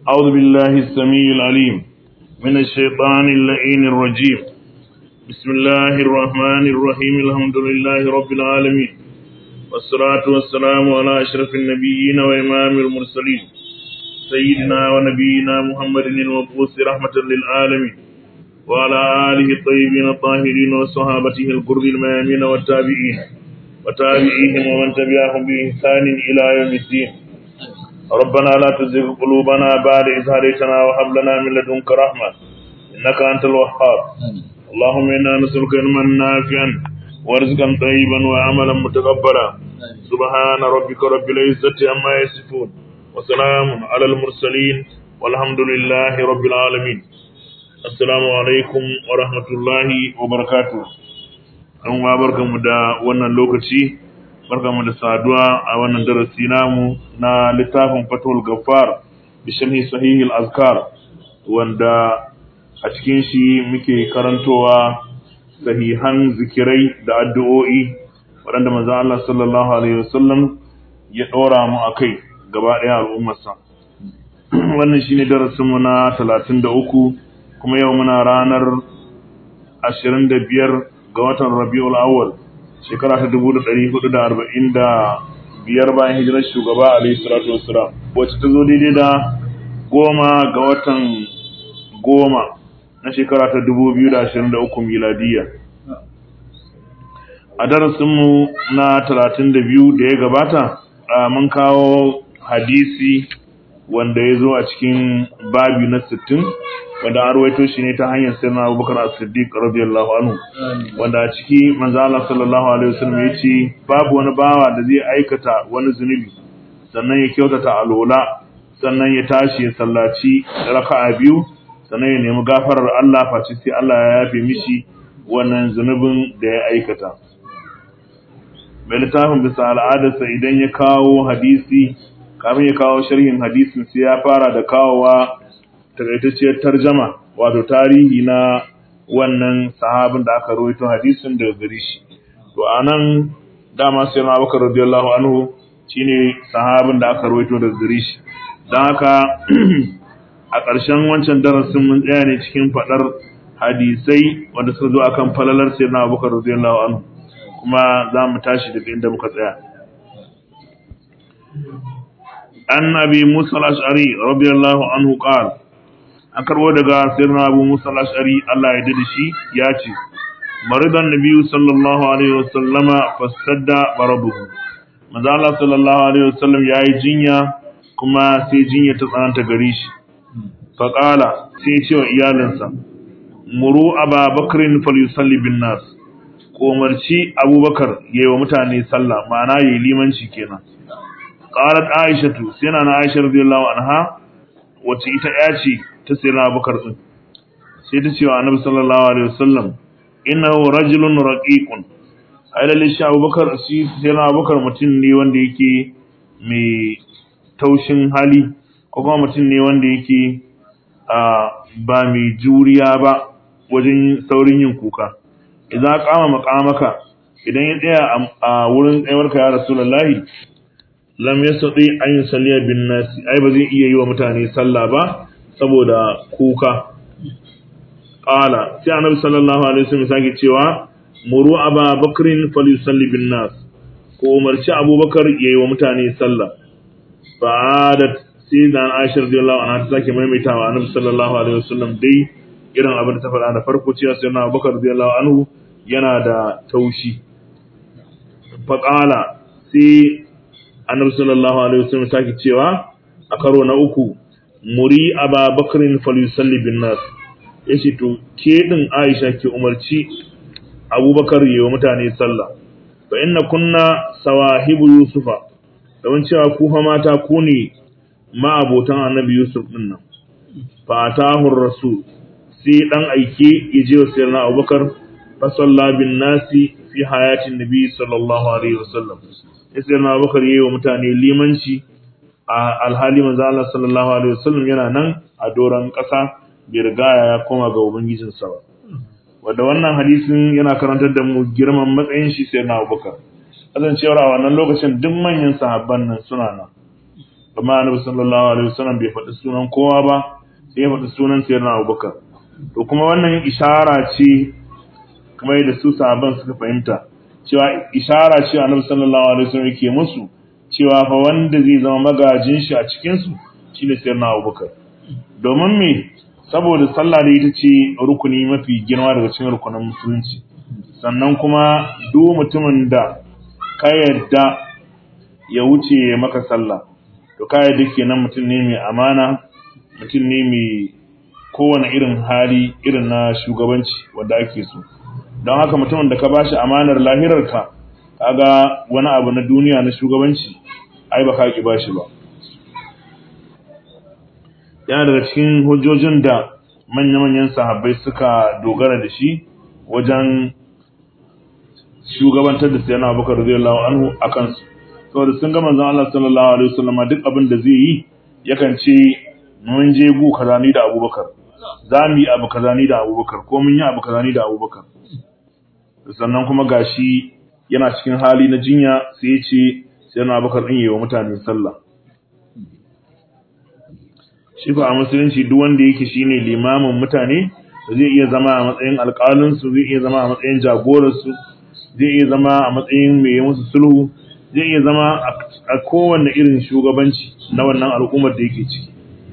أعوذ بالله السميع العليم من الشيطان اللعين الرجيم بسم الله الرحمن الرحيم الحمد لله رب العالمين والصلاة والسلام على أشرف النبيين وإمام المرسلين سيدنا ونبينا محمد المبعوث رحمة للعالمين وعلى آله الطيبين الطاهرين وصحابته القر الميامين والتابعين وتابعيهم ومن تبعهم بإحسان إلى يوم الدين ربنا لا تزغ قلوبنا بعد إذ هديتنا وهب لنا من لدنك رحمة إنك أنت الوهاب اللهم إنا نسألك علما نافعا ورزقا طيبا وعملا متقبلا سبحان ربك رب العزة عما يصفون وسلام على المرسلين والحمد لله رب العالمين السلام عليكم ورحمة الله وبركاته an wa barkanmu da wannan lokaci barkanmu da saduwa a wannan darasi namu na littafin fatul gaffar bi sharhi sahih al-azkar wanda a cikin shi muke karantowa sahihan zikirai da addu'o'i waɗanda manzo Allah sallallahu alaihi wasallam ya ɗora mu akai gaba ɗaya al'ummarsa wannan shine darasin mu na 33 kuma yau muna ranar 25 ga watan Rabiul Awwal shekara ta 1445 bayan hijirar shugaba Alayhi salatu wassalam wacce ta zo daidai da goma ga watan goma na shekara ta 2023 miladiya a darasinmu na 32 da ya gabata mun kawo hadisi wanda ya zo a cikin babi na 60 wanda an ruwaito shi ne ta hanyar sayyidina Abubakar As-Siddiq radiyallahu anhu wanda a ciki manzo Allah sallallahu alaihi wasallam ya ce babu wani bawa da zai aikata wani zunubi sannan ya kyautata alola sannan ya tashi ya sallaci raka'a biyu sannan ya nemi gafarar Allah face sai Allah ya yafe mishi wannan zunubin da ya aikata mai littafin bisa al'adarsa idan ya kawo hadisi kafin ya kawo sharhin hadisin sai ya fara da kawowa takaitacciyar tarjama wato tarihi na wannan sahabin da aka rawaito hadisin daga gare shi to anan dama sai na Abubakar radiyallahu anhu shine sahabin da aka rawaito daga gare shi dan haka a ƙarshen wancan darasin mun tsaya ne cikin fadar hadisai wanda suka zo akan falalar sayyidina Abubakar radiyallahu anhu kuma za mu tashi daga inda muka tsaya an abi musa al-ash'ari radiyallahu anhu qala an karbo daga sirna abu musa al-ash'ari Allah ya dade shi ya ce maridan nabiyyu sallallahu alaihi wasallama fasadda marabuhu manzo Allah sallallahu alaihi wasallam yayi jinya kuma sai jinya ta tsananta gare shi fa qala sai ya ce wa iyalinsa muru aba bakrin falyusalli bin nas ko umarci abubakar yayi wa mutane sallah ma'ana yayi limanci kenan qalat aishatu sai na aisha radiyallahu anha wacce ita ya ce ta sayyidina abubakar din sai ta ce wa annabi sallallahu alaihi wasallam innahu rajulun raqiqun ai lalle shi abubakar shi sayyidina abubakar mutum ne wanda yake mai taushin hali ko kuma mutum ne wanda yake ba mai juriya ba wajen saurin yin kuka idan kama makamaka idan ya tsaya a wurin tsayuwarka ya rasulullahi lam yastati an yusalliya bin nasi ai ba zai iya yi wa mutane sallah ba saboda kuka qala sai annabi sallallahu alaihi wasallam sake cewa muru aba bakrin falyusalli bin nas ko umarci abubakar yayi wa mutane sallah ba'adat sai da Aisha radiyallahu anha ta sake maimaitawa annabi sallallahu alaihi wasallam dai irin abin da ta faɗa da farko cewa sai na Abubakar radiyallahu anhu yana da taushi faqala sai annabi sallallahu alaihi wasallam sake cewa a karo na uku muri aba bakrin falyusalli bin nas yace to ke din Aisha ke umarci Abubakar yayi wa mutane sallah fa inna kunna sawahibu yusufa don cewa ku fa mata ku ne ma'abotan annabi Yusuf din nan fa atahu rasul sai dan aike yaje wa sayyidina Abubakar fa salla bin nasi fi hayatin nabi sallallahu alaihi wasallam sai na bakar yi wa mutane limanci a alhali manzo Allah sallallahu alaihi wasallam yana nan a doron ƙasa bai riga ya koma ga ubangijin sa ba wanda wannan hadisin yana karantar da mu girman matsayin shi sai na Abubakar kasancewar a wannan lokacin duk manyan sahabban nan suna nan amma annabi sallallahu alaihi wasallam bai faɗi sunan kowa ba sai ya faɗi sunan sayyidina Abubakar to kuma wannan ishara ce kamar yadda su sahabban suka fahimta cewa ishara ce annabi sallallahu alaihi wasallam yake musu cewa fa wanda zai zama magajin shi a cikin su shine sayyidina Abubakar domin me saboda sallah da ita ce rukuni mafi girma daga cikin rukunin musulunci sannan kuma duk mutumin da ka yarda ya wuce maka sallah to ka yarda kenan mutum ne mai amana mutum ne mai kowane irin hali irin na shugabanci wanda ake so don haka mutumin da ka bashi amanar lahirarka kaga wani abu na duniya na shugabanci ai ba ka ki bashi ba yana daga cikin hujjojin da manya-manyan sahabbai suka dogara da shi wajen shugabantar da sayyana abubakar radiyallahu anhu a kansu saboda sun ga manzon Allah sallallahu alaihi wasallam duk abin da zai yi yakan ce mun je gu kaza ni da abubakar za mu yi abu kaza ni da abubakar ko mun yi abu kaza ni da abubakar sannan kuma gashi yana cikin hali na jinya sai ya ce sayyana abubakar din yi wa mutane sallah shi fa a musulunci duk wanda yake shine limamin mutane zai iya zama a matsayin alƙalin su zai iya zama a matsayin jagoran su zai iya zama a matsayin mai yi musu sulhu zai iya zama a kowanne irin shugabanci na wannan al'ummar da yake ciki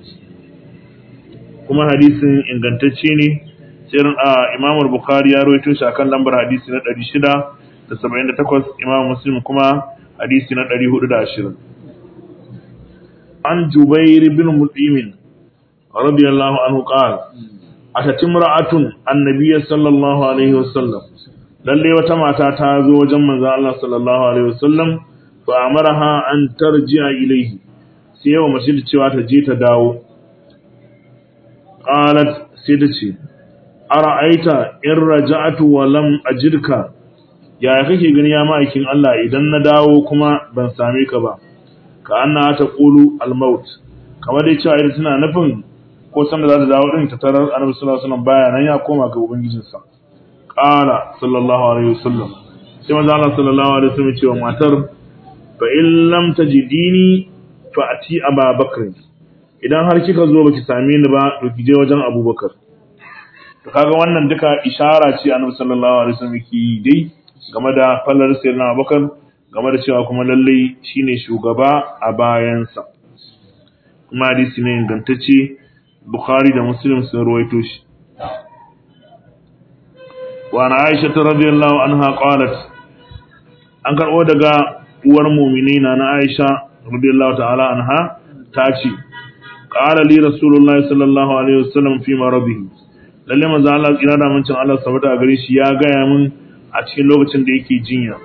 kuma hadisin ingantacce ne sai a Imam Bukhari ya rawaito shi akan lambar hadisi na 678 Imam Muslim kuma hadisi na 420 عن جبير بن مطعم رضي الله عنه قال أتت امرأة النبي صلى الله عليه وسلم lalle wata mata ta zo wajen manzon Allah sallallahu alaihi wasallam fa amaraha an tarji'a ilayhi sai yawa mace da cewa ta je ta dawo qalat sai ta ce ara'aita in raja'atu wa lam ajidka yaya kake gani ya ma'aikin Allah idan na dawo kuma ban same ka ba ka anna ta qulu al-maut kamar dai cewa ita tana nufin ko san da za ta dawo din ta tarar annabi sallallahu alaihi wasallam baya nan ya koma ga ubangijinsa qala sallallahu alaihi wasallam sai manzo Allah sallallahu alaihi wasallam cewa matar fa in lam tajidini fa ati Aba Bakr idan har kika zo baki same ni ba to ki je wajen Abubakar to kaga wannan duka ishara ce annabi sallallahu alaihi wasallam yake yi dai game da fallar sayyidina Abubakar game da cewa kuma lallai shine shugaba a bayansa kuma hadisi ne ingantacce Bukhari da Muslim sun ruwaito shi wa na Aisha radhiyallahu anha qalat an karbo daga uwar mu'minina na Aisha radiyallahu ta'ala anha ta ce qala li rasulullahi sallallahu alaihi wasallam fi maradihi lalle manzo Allah kira da mancin Allah sabata gare shi ya gaya min a cikin lokacin da yake jinya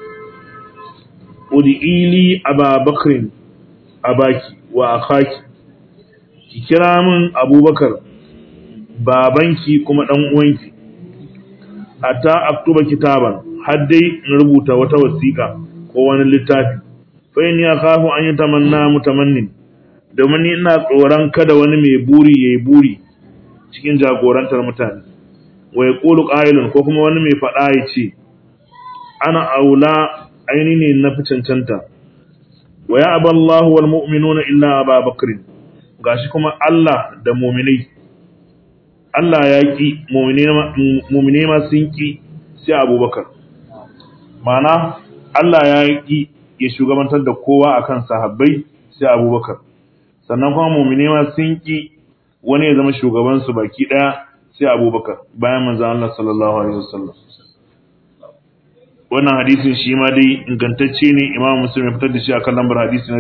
ud'ili aba bakrin abaki wa akhaki ki kira min abubakar babanki kuma dan uwanki hatta aktuba kitaban har dai in rubuta wata wasiƙa ko wani littafi fa in ya khafu an yatamanna mutamannin domin ni ina tsoron kada wani mai buri yayi buri cikin jagorantar mutane wa yaqulu qailun ko kuma wani mai faɗa ya ce ana aula aini ne na fi cancanta wa ya aballahu wal mu'minuna illa aba bakrin gashi kuma Allah da mu'minai Allah ya ki mu'minai ma sun ki sai abubakar mana Allah ya ki ya shugabantar da kowa akan sahabbai sai abubakar sannan kuma mu'minai ma sun ki wani ya zama shugaban su baki daya sai abubakar bayan manzon Allah sallallahu alaihi wasallam wannan hadisin shi ma dai ingantacce ne imam muslim ya fitar da shi akan lambar hadisi na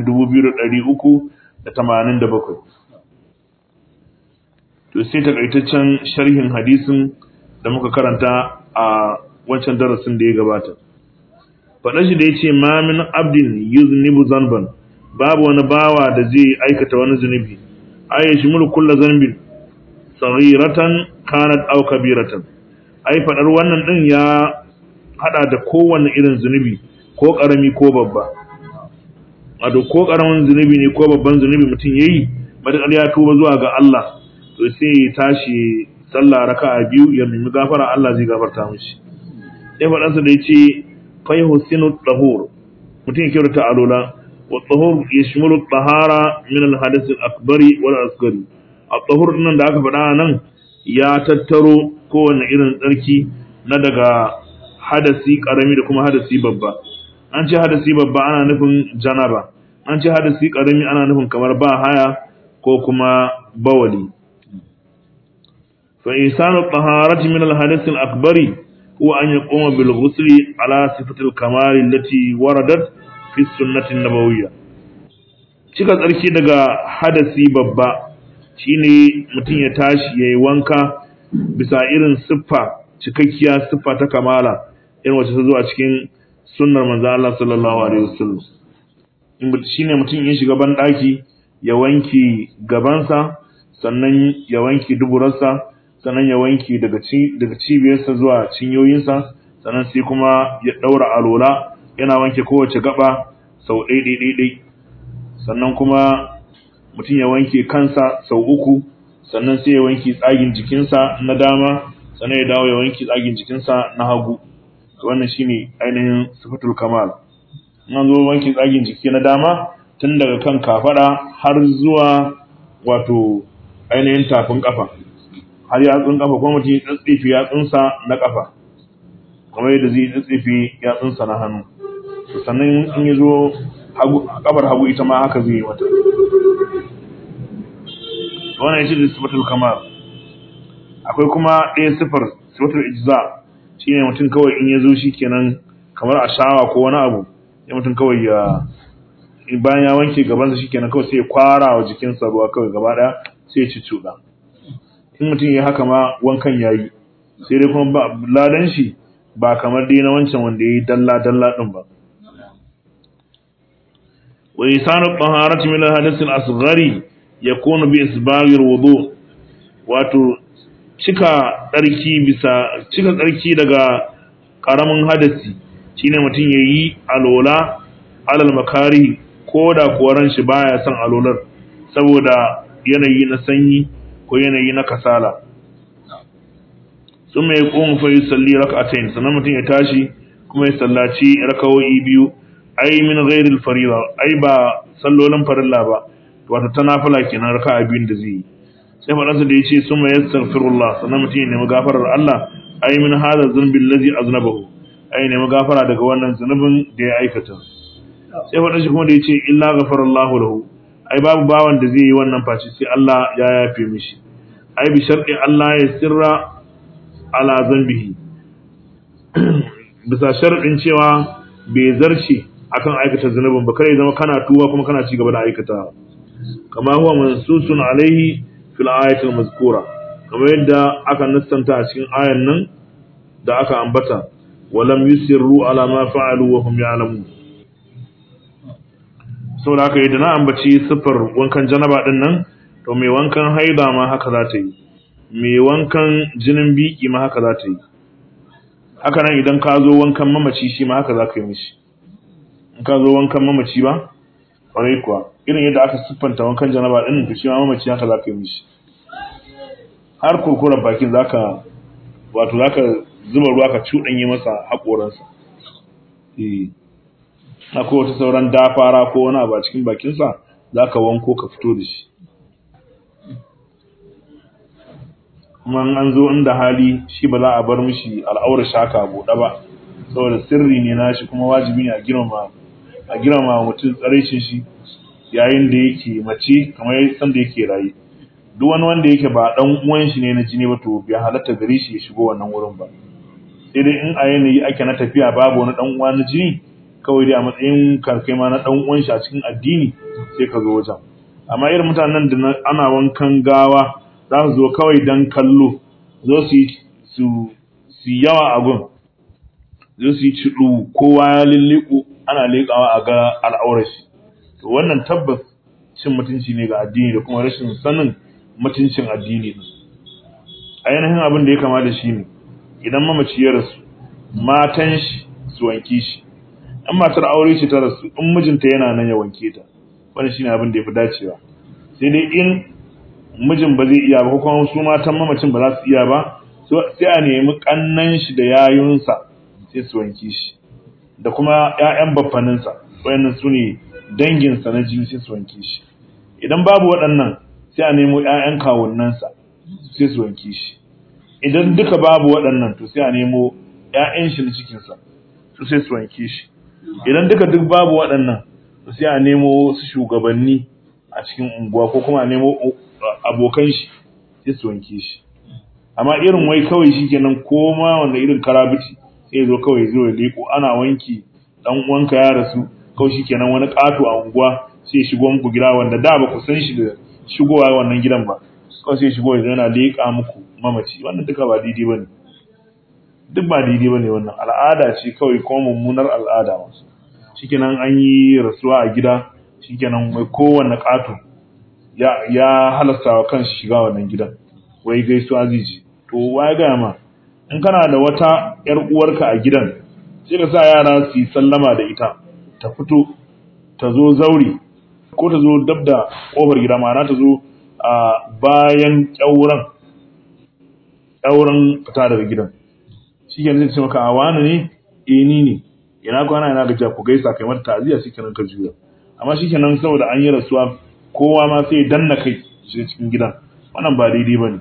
2387 to sai takaitaccen sharhin hadisin da muka karanta a wancan darasin da ya gabata faɗa shi da ya ce ma min abdin yuznibu zanban babu wani bawa da zai aikata wani zunubi ay yashmulu kullu zanbin saghiratan kanat aw kabiratan ai faɗar wannan din ya hada da kowanne irin zunubi ko karami ko babba wato ko karamin zunubi ne ko babban zunubi mutum yayi matakar ya tuba zuwa ga Allah to sai ya tashi sallah raka'a biyu ya nemi gafara Allah zai gafarta mishi sai faɗansa da yace fa yuhsinu tahur mutum ya kyautata alola wa tahur yashmulu tahara min al-hadath al-akbari wal asghari at-tahur nan da aka faɗa nan ya tattaro kowane irin tsarki na daga hadasi karami da kuma hadasi babba an ce hadasi babba ana nufin janaba an ce hadasi karami ana nufin kamar ba haya ko kuma bawali fa isanu taharati min al-hadath al-akbari huwa an yaquma bil ghusl ala sifati al-kamal allati waradat fi sunnati an-nabawiyya cika tsarki daga hadasi babba shine mutum ya tashi yayi wanka bisa irin siffa cikakkiya siffa ta kamala irin wacce ta zo a cikin sunnar manzo Allah sallallahu alaihi wasallam in shine mutum ya shiga ban daki ya wanki gabansa sannan ya wanki duburarsa sannan ya wanki daga ci daga cibiyarsa zuwa cinyoyinsa sannan sai kuma ya daura alola yana wanke kowace gaba sau ɗai ɗai ɗai sannan kuma mutum ya wanke kansa sau uku sannan sai ya wanke tsagin jikinsa na dama sannan ya dawo ya wanke tsagin jikinsa na hagu wannan shine ainihin sifatul kamal an zo wanke tsagin jiki na dama tun daga kan kafada har zuwa wato ainihin tafin kafa har yatsun kafa kuma mutum ya tsatsifi yatsunsa na kafa kamar yadda zai tsatsifi yatsunsa na hannu sannan in ya zo kafar hagu ita ma haka zai yi mata wannan shi da sifatul kamal akwai kuma ɗaya sifar sifatul ijza shine mutum kawai in ya zo shi kenan kamar a shawa ko wani abu ya mutum kawai ya bayan ya wanke gabansa shi kenan kawai sai ya kwara wa jikinsa ruwa kawai gaba ɗaya sai ya ci cuɗa in mutum ya haka ma wankan ya yi sai dai kuma ba ladan shi ba kamar dai na wancan wanda ya yi dalla dalla ɗin ba wa isanu taharati min al-hadath al-asghari yakunu bi isbaghi al-wudu wato cika tsarki bisa cika tsarki daga karamin hadasi shine mutum yayi alola alal makari ko da kuwa ran shi baya son alolar saboda yanayi na sanyi ko yanayi na kasala sun mai kuma fa yusalli rak'atayn sannan mutum ya tashi kuma ya sallaci rakawoyi biyu ai min ghairil farida ai ba sallolin farilla ba wato ta nafila kenan raka'a biyun da zai yi sai faɗansa da ya ce sun mai yastaghfirullah sannan mutum ya nemi gafarar Allah ai min hada zunbin lazi aznabahu ai nemi gafara daga wannan zunubin da ya aikata sai faɗansa kuma da ya ce illa ghafarallahu lahu ai babu bawan da zai yi wannan face sai Allah ya yafe mishi ai bi sharɗi Allah ya sirra ala zambihi bisa sharɗin cewa bai zarce akan aikata zunubin ba kare zama kana tuwa kuma kana ci gaba da aikata kama huwa mansusun alaihi fil ayatil mazkura kamar yadda aka nassanta a cikin ayan nan da aka ambata walam yusirru ala ma fa'alu wa hum ya'lamun saboda haka idan na ambaci siffar wankan janaba din nan to mai wankan haida ma haka za ta yi mai wankan jinin biki ma haka za ta yi haka nan idan ka zo wankan mamaci shi ma haka za ka yi mishi in ka zo wankan mamaci ba ƙwarai kuwa irin yadda aka siffanta wankan janaba din to shi ma mamaci haka za ka yi mishi har kurkuren bakin za ka wato za ka zuba ruwa ka cuɗanye masa haƙoransa akwai wata sauran dafara ko wani abu a cikin bakinsa za ka wanko ka fito da shi kuma an zo inda hali shi ba za a bar mishi al'aurar shaka buɗe ba saboda sirri ne na shi kuma wajibi ne a girmama a girmama mutum tsaraicin shi yayin da yake mace kamar san da yake raye duk wani wanda yake ba dan uwan shi ne na jini ba to bai halatta gare shi ya shigo wannan wurin ba sai dai in a yanayi ake na tafiya babu wani dan uwa na jini kawai dai a matsayin karkai ma na dan uwan shi a cikin addini sai ka zo wajen amma irin mutanen da ana wankan gawa za su zo kawai dan kallo zo su su su yawa a gun zo su yi cidu kowa ya lilliku ana leƙawa a ga al'aurar shi to wannan tabbas cin mutunci ne ga addini da kuma rashin sanin mutuncin addini din ainihin abin da ya kama da shi ne idan mamaci ya rasu matan shi su wanke shi in matar aure ce ta rasu in mijinta yana nan ya wanke ta wannan shine abin da ya fi dacewa sai dai in mijin ba zai iya ba ko kuma su matan mamacin ba za su iya ba sai a nemi kannan shi da yayunsa sai su wanke shi da kuma ƴaƴan baffaninsa wayannan su ne danginsa na jini sai su wanke shi idan babu waɗannan sai a nemo ƴaƴan kawunnansa sai su wanke shi idan duka babu waɗannan to sai a nemo ƴaƴan shi na cikinsa su sai su wanke shi idan duka duk babu waɗannan to sai a nemo su shugabanni a cikin unguwa ko kuma a nemo abokan shi sai su wanke shi amma irin wai kawai shikenan ko ma wanda irin karabiti sai zo kawai zo ya leko ana wanki dan uwanka ya rasu kawai shikenan wani ƙato a unguwa sai ya shigo muku gida wanda da ba ku san shi da shigowa wannan gidan ba kawai sai ya shigo ya yana leƙa muku mamaci wannan duka ba daidai bane duk ba daidai bane wannan al'ada ce kawai ko mummunar al'ada wasu shikenan an yi rasuwa a gida shikenan mai kowanne ƙato ya ya halasta wa kanshi shiga wannan gidan wai gaisuwa ziji to wai ga ma in kana da wata yar uwarka a gidan sai ka sa yara su yi sallama da ita ta fito ta zo zauri ko ta zo dab da kofar gida ma'ana ta zo a bayan ƙyauren ƙyauren fita daga gidan shi ke zai ce maka a wani ne eh ni ne ina kwana ina gajiya ku gaisa kai mata ta'aziyya shi kenan ka juya amma shi kenan saboda an yi rasuwa kowa ma sai ya danna kai shi cikin gidan wannan ba daidai ba ne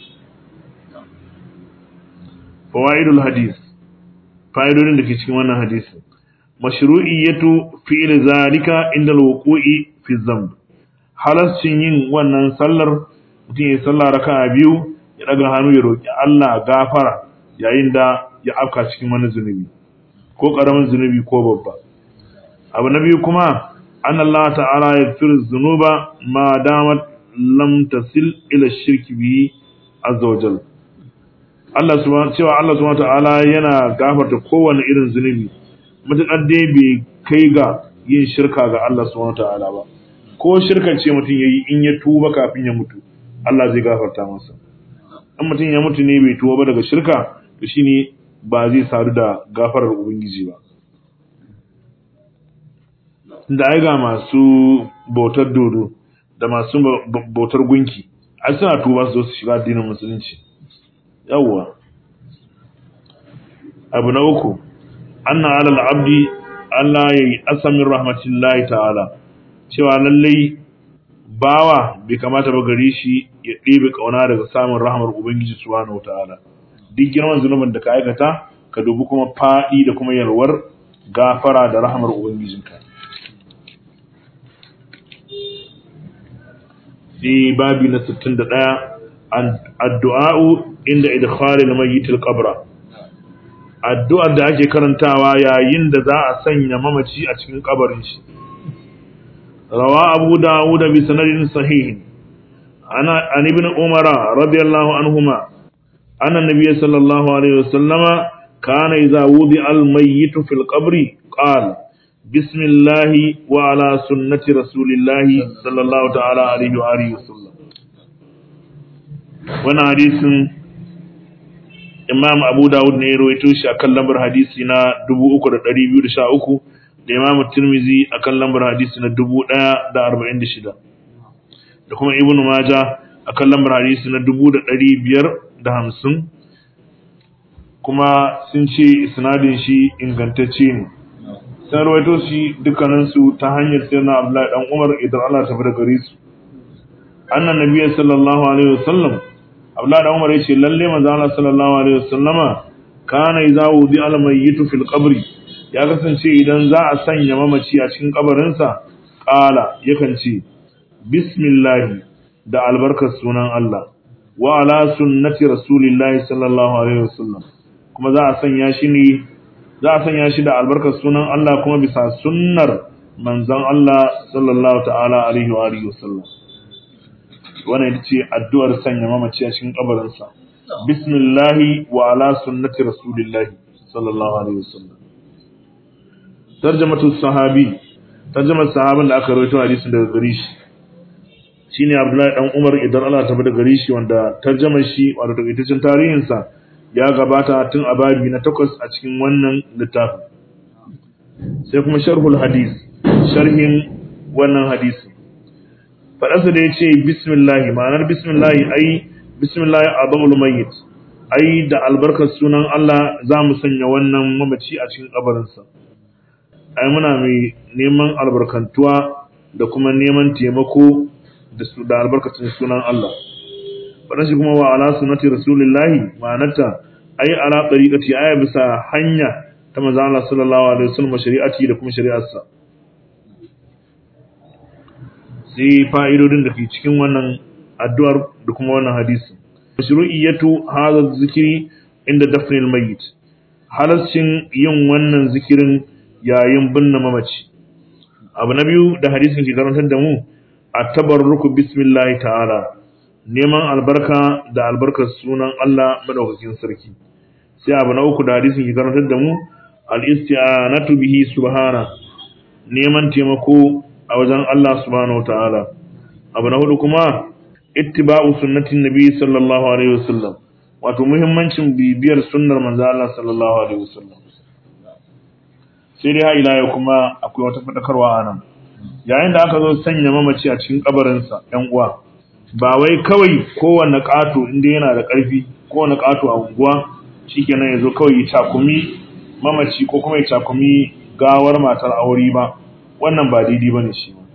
fawaidul hadis fa'idodin da ke cikin wannan hadisi mashru'iyyatu fi'l zalika inda al-wuqu'i fi dhanb halascin yin wannan sallar mutum ya sallah raka'a biyu ya daga hannu ya roki Allah gafara yayin da ya afka cikin wani zunubi ko karamin zunubi ko babba abu na biyu kuma an Allah ta'ala ya fir zunuba ma damat lam tasil ila shirki bi azza wajal Allah subhanahu cewa Allah subhanahu ta'ala yana gafarta kowane irin zunubi mutakar dai bai kai ga yin shirka ga Allah subhanahu ta'ala ba ko shirkan ce mutum yayi in ya tuba kafin ya mutu Allah zai gafarta masa in mutum ya mutu ne bai tuba ba daga shirka to shine ba zai sadu da gafarar ubangiji ba da ai ga masu bautar dodo da masu bautar gunki ai suna tuba su zo su shiga addinin musulunci yawwa abu na uku anna alal abdi Allah ya yi asamin rahmatillahi ta'ala cewa lallai bawa bai kamata ba gari shi ya ɗebe ƙauna daga samun rahmar ubangiji subhanahu wa ta'ala duk girman zunubin da ka aikata ka dubi kuma faɗi da kuma yalwar gafara da rahmar ubangijinka sai babi na 61 addu'a'u inda idkhalil mayyit al-qabra addu'ar da ake karantawa yayin da za a sanya mamaci a cikin kabarin shi rawa abu dawud bi sanadin sahih ana an ibn umar radiyallahu anhuma anna nabiy sallallahu alaihi wasallama kana idza wudi al-mayyit fil qabri qala بسم الله وعلى سنة رسول الله صلى الله تعالى عليه وآله وسلم وانا حديث imam abu dawud ne ya rawaito shi akan lambar hadisi na 3213 da imam tirmizi akan lambar hadisi na 1046 da kuma ibnu maja akan lambar hadisi na 1550 kuma sun ce isnadin shi ingantacce ne sun rawaito shi dukkaninsu ta hanyar sayyidina abdullahi dan umar idan Allah ta fara gare su annan nabiyyi sallallahu alaihi wasallam Abdullah da Umar yace lalle manzo Allah sallallahu alaihi wasallama kana idza wudi al mayyitu fil qabri ya kasance idan za a sanya mamaci a cikin kabarin sa qala yakan ce bismillah da albarkar sunan Allah wa ala sunnati rasulillahi sallallahu alaihi wasallam kuma za a sanya shi ne za a sanya shi da albarkar sunan Allah kuma bisa sunnar manzon Allah sallallahu ta'ala alaihi wa alihi wasallam wannan ita ce addu'ar sanya mamaci a cikin kabarinsa bismillahi wa ala sunnati rasulillahi sallallahu alaihi wasallam tarjamatu sahabi tarjamar sahabin da aka rawaito hadisin daga gare shi shine Abdullahi dan Umar idan Allah ta bada gare shi wanda tarjamar shi wato takaitaccen tarihin sa ya gabata tun a babi na takwas a cikin wannan littafin sai kuma sharhul hadis sharhin wannan hadisi faɗansa da ya ce bismillahi ma'anar bismillahi ai bismillahi azamul mayyit ai da albarkar sunan Allah za mu sanya wannan mamaci a cikin kabarinsa ai muna mai neman albarkantuwa da kuma neman taimako da su da albarkacin sunan Allah wannan shi kuma wa ala sunnati rasulillahi ma'anata ai ala tariqati aya bisa hanya ta manzo Allah sallallahu alaihi wasallam shari'ati da kuma shari'arsa sai fa'idodin da ke cikin wannan addu'ar da kuma wannan hadisi mashru'iyatu hadha zikiri inda dafnil mayyit halascin yin wannan zikirin yayin binne mamaci abu na biyu da hadisin ke karantar da mu a tabarruku bismillahi ta'ala neman albarka da albarkar sunan Allah madaukakin sarki sai abu na uku da hadisin ke karantar da mu al-isti'anatu bihi subhana neman taimako a wajen Allah subhanahu ta'ala abu na hudu kuma ittiba'u sunnatin nabi sallallahu alaihi wasallam wato muhimmancin bibiyar sunnar manzo Allah sallallahu alaihi wasallam sai dai ila yau kuma akwai wata fadakarwa a nan yayin da aka zo sanya mamaci a cikin kabarinsa yan uwa ba wai kawai kowanne ƙato inda yana da ƙarfi kowanne ƙato a unguwa shikenan ya zo kawai ya cakumi mamaci ko kuma ya cakumi gawar matar aure ba wannan ba daidai bane shi ba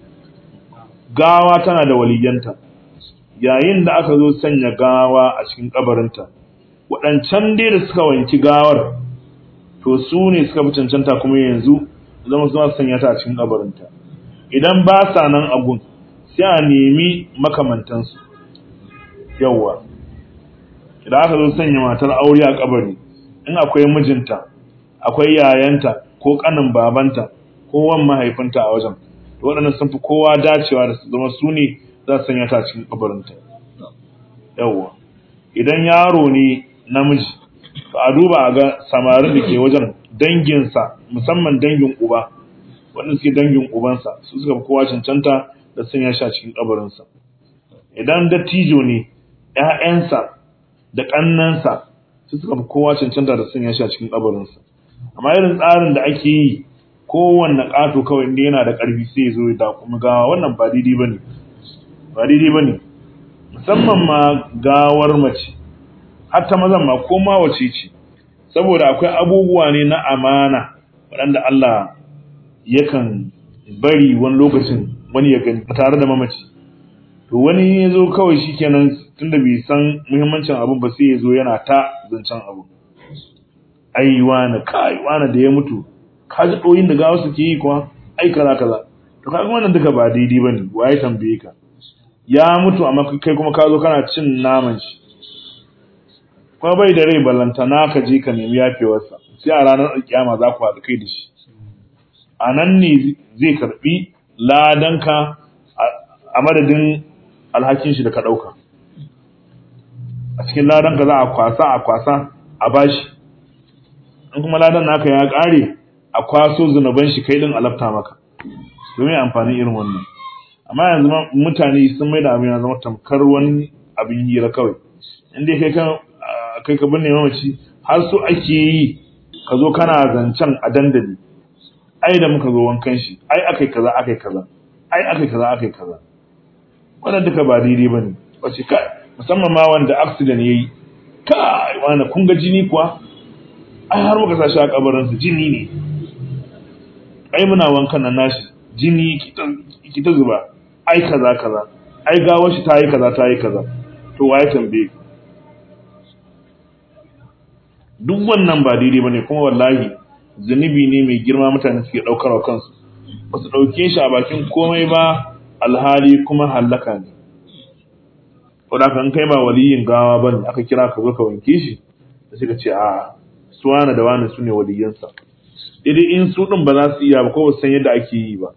gawa tana da waliyanta yayin da aka zo sanya gawa a cikin kabarinta waɗancan dai da suka wanki gawar to su ne suka fi cancanta kuma yanzu zama su sanya ta a cikin kabarinta idan ba sa nan abun sai a nemi makamantansu yawwa idan aka zo sanya matar aure a kabari in akwai mijinta akwai yayanta ko kanin babanta ko wan mahaifinta a wajen to waɗannan sun fi kowa dacewa da su zama su ne za su sanya ta a cikin kabarinta yawwa idan yaro ne namiji to a duba a ga samarin da ke wajen danginsa musamman dangin uba wanda suke dangin ubansa su suka fi kowa cancanta da sanya shi a cikin kabarinsa idan dattijo ne ‘ya'yansa da ƙannansa su suka fi kowa cancanta da sanya shi a cikin kabarinsa amma irin tsarin da ake yi kowanne ƙato kawai inda yana da ƙarfi sai ya zo ya kuma gawa wannan ba daidai ba ne ba daidai ba ne musamman ma gawar mace har ta mazan ma ko ma wace ce saboda akwai abubuwa ne na amana waɗanda Allah yakan bari wani lokacin wani ya gani tare da mamaci to wani ya zo kawai shi kenan tunda bai san muhimmancin abin ba sai ya zo yana ta zancen abu ai wani kai wani da ya mutu ka ji ɗoyin da gawa suke yi kuwa ai kaza kaza to kaga wannan duka ba daidai bane waye tambaye ka ya mutu amma kai kuma ka zo kana cin naman shi kuma bai da rai ballantana ka je ka nemi yafewarsa sai a ranar alkiyama za ku haɗu kai da shi a nan ne zai karɓi ladanka a madadin alhakin shi da ka ɗauka a cikin ladanka za a kwasa a kwasa a bashi in kuma ladan naka ya ƙare a kwaso zunuban shi kai din alafta maka domin amfani irin wannan amma yanzu mutane sun mai da abin ya zama tamkar wani abin hira kawai inda kai kan kai ka binne mamaci har so ake yi ka zo kana zancen a dandali ai da muka zo wankan shi ai akai kaza akai kaza ai akai kaza akai kaza wannan duka ba daidai bane wace kai musamman ma wanda accident yayi kai wani kun ga jini kuwa ai har muka sashi a kabarin su jini ne ai muna wankan nan nashi jini ki ta zuba ai kaza kaza ai gawar shi ta yi kaza ta yi kaza to waye tambaye duk wannan ba daidai bane kuma wallahi zunubi ne mai girma mutane suke daukar wa kansu ba su dauke shi a bakin komai ba alhali kuma hallaka ne wadda kan kai ba waliyin gawa bane aka kira ka zo ka wanke shi da suka ce a suwana da wani su ne waliyansa daidai in su din ba za su iya ba ko ba san yadda ake yi ba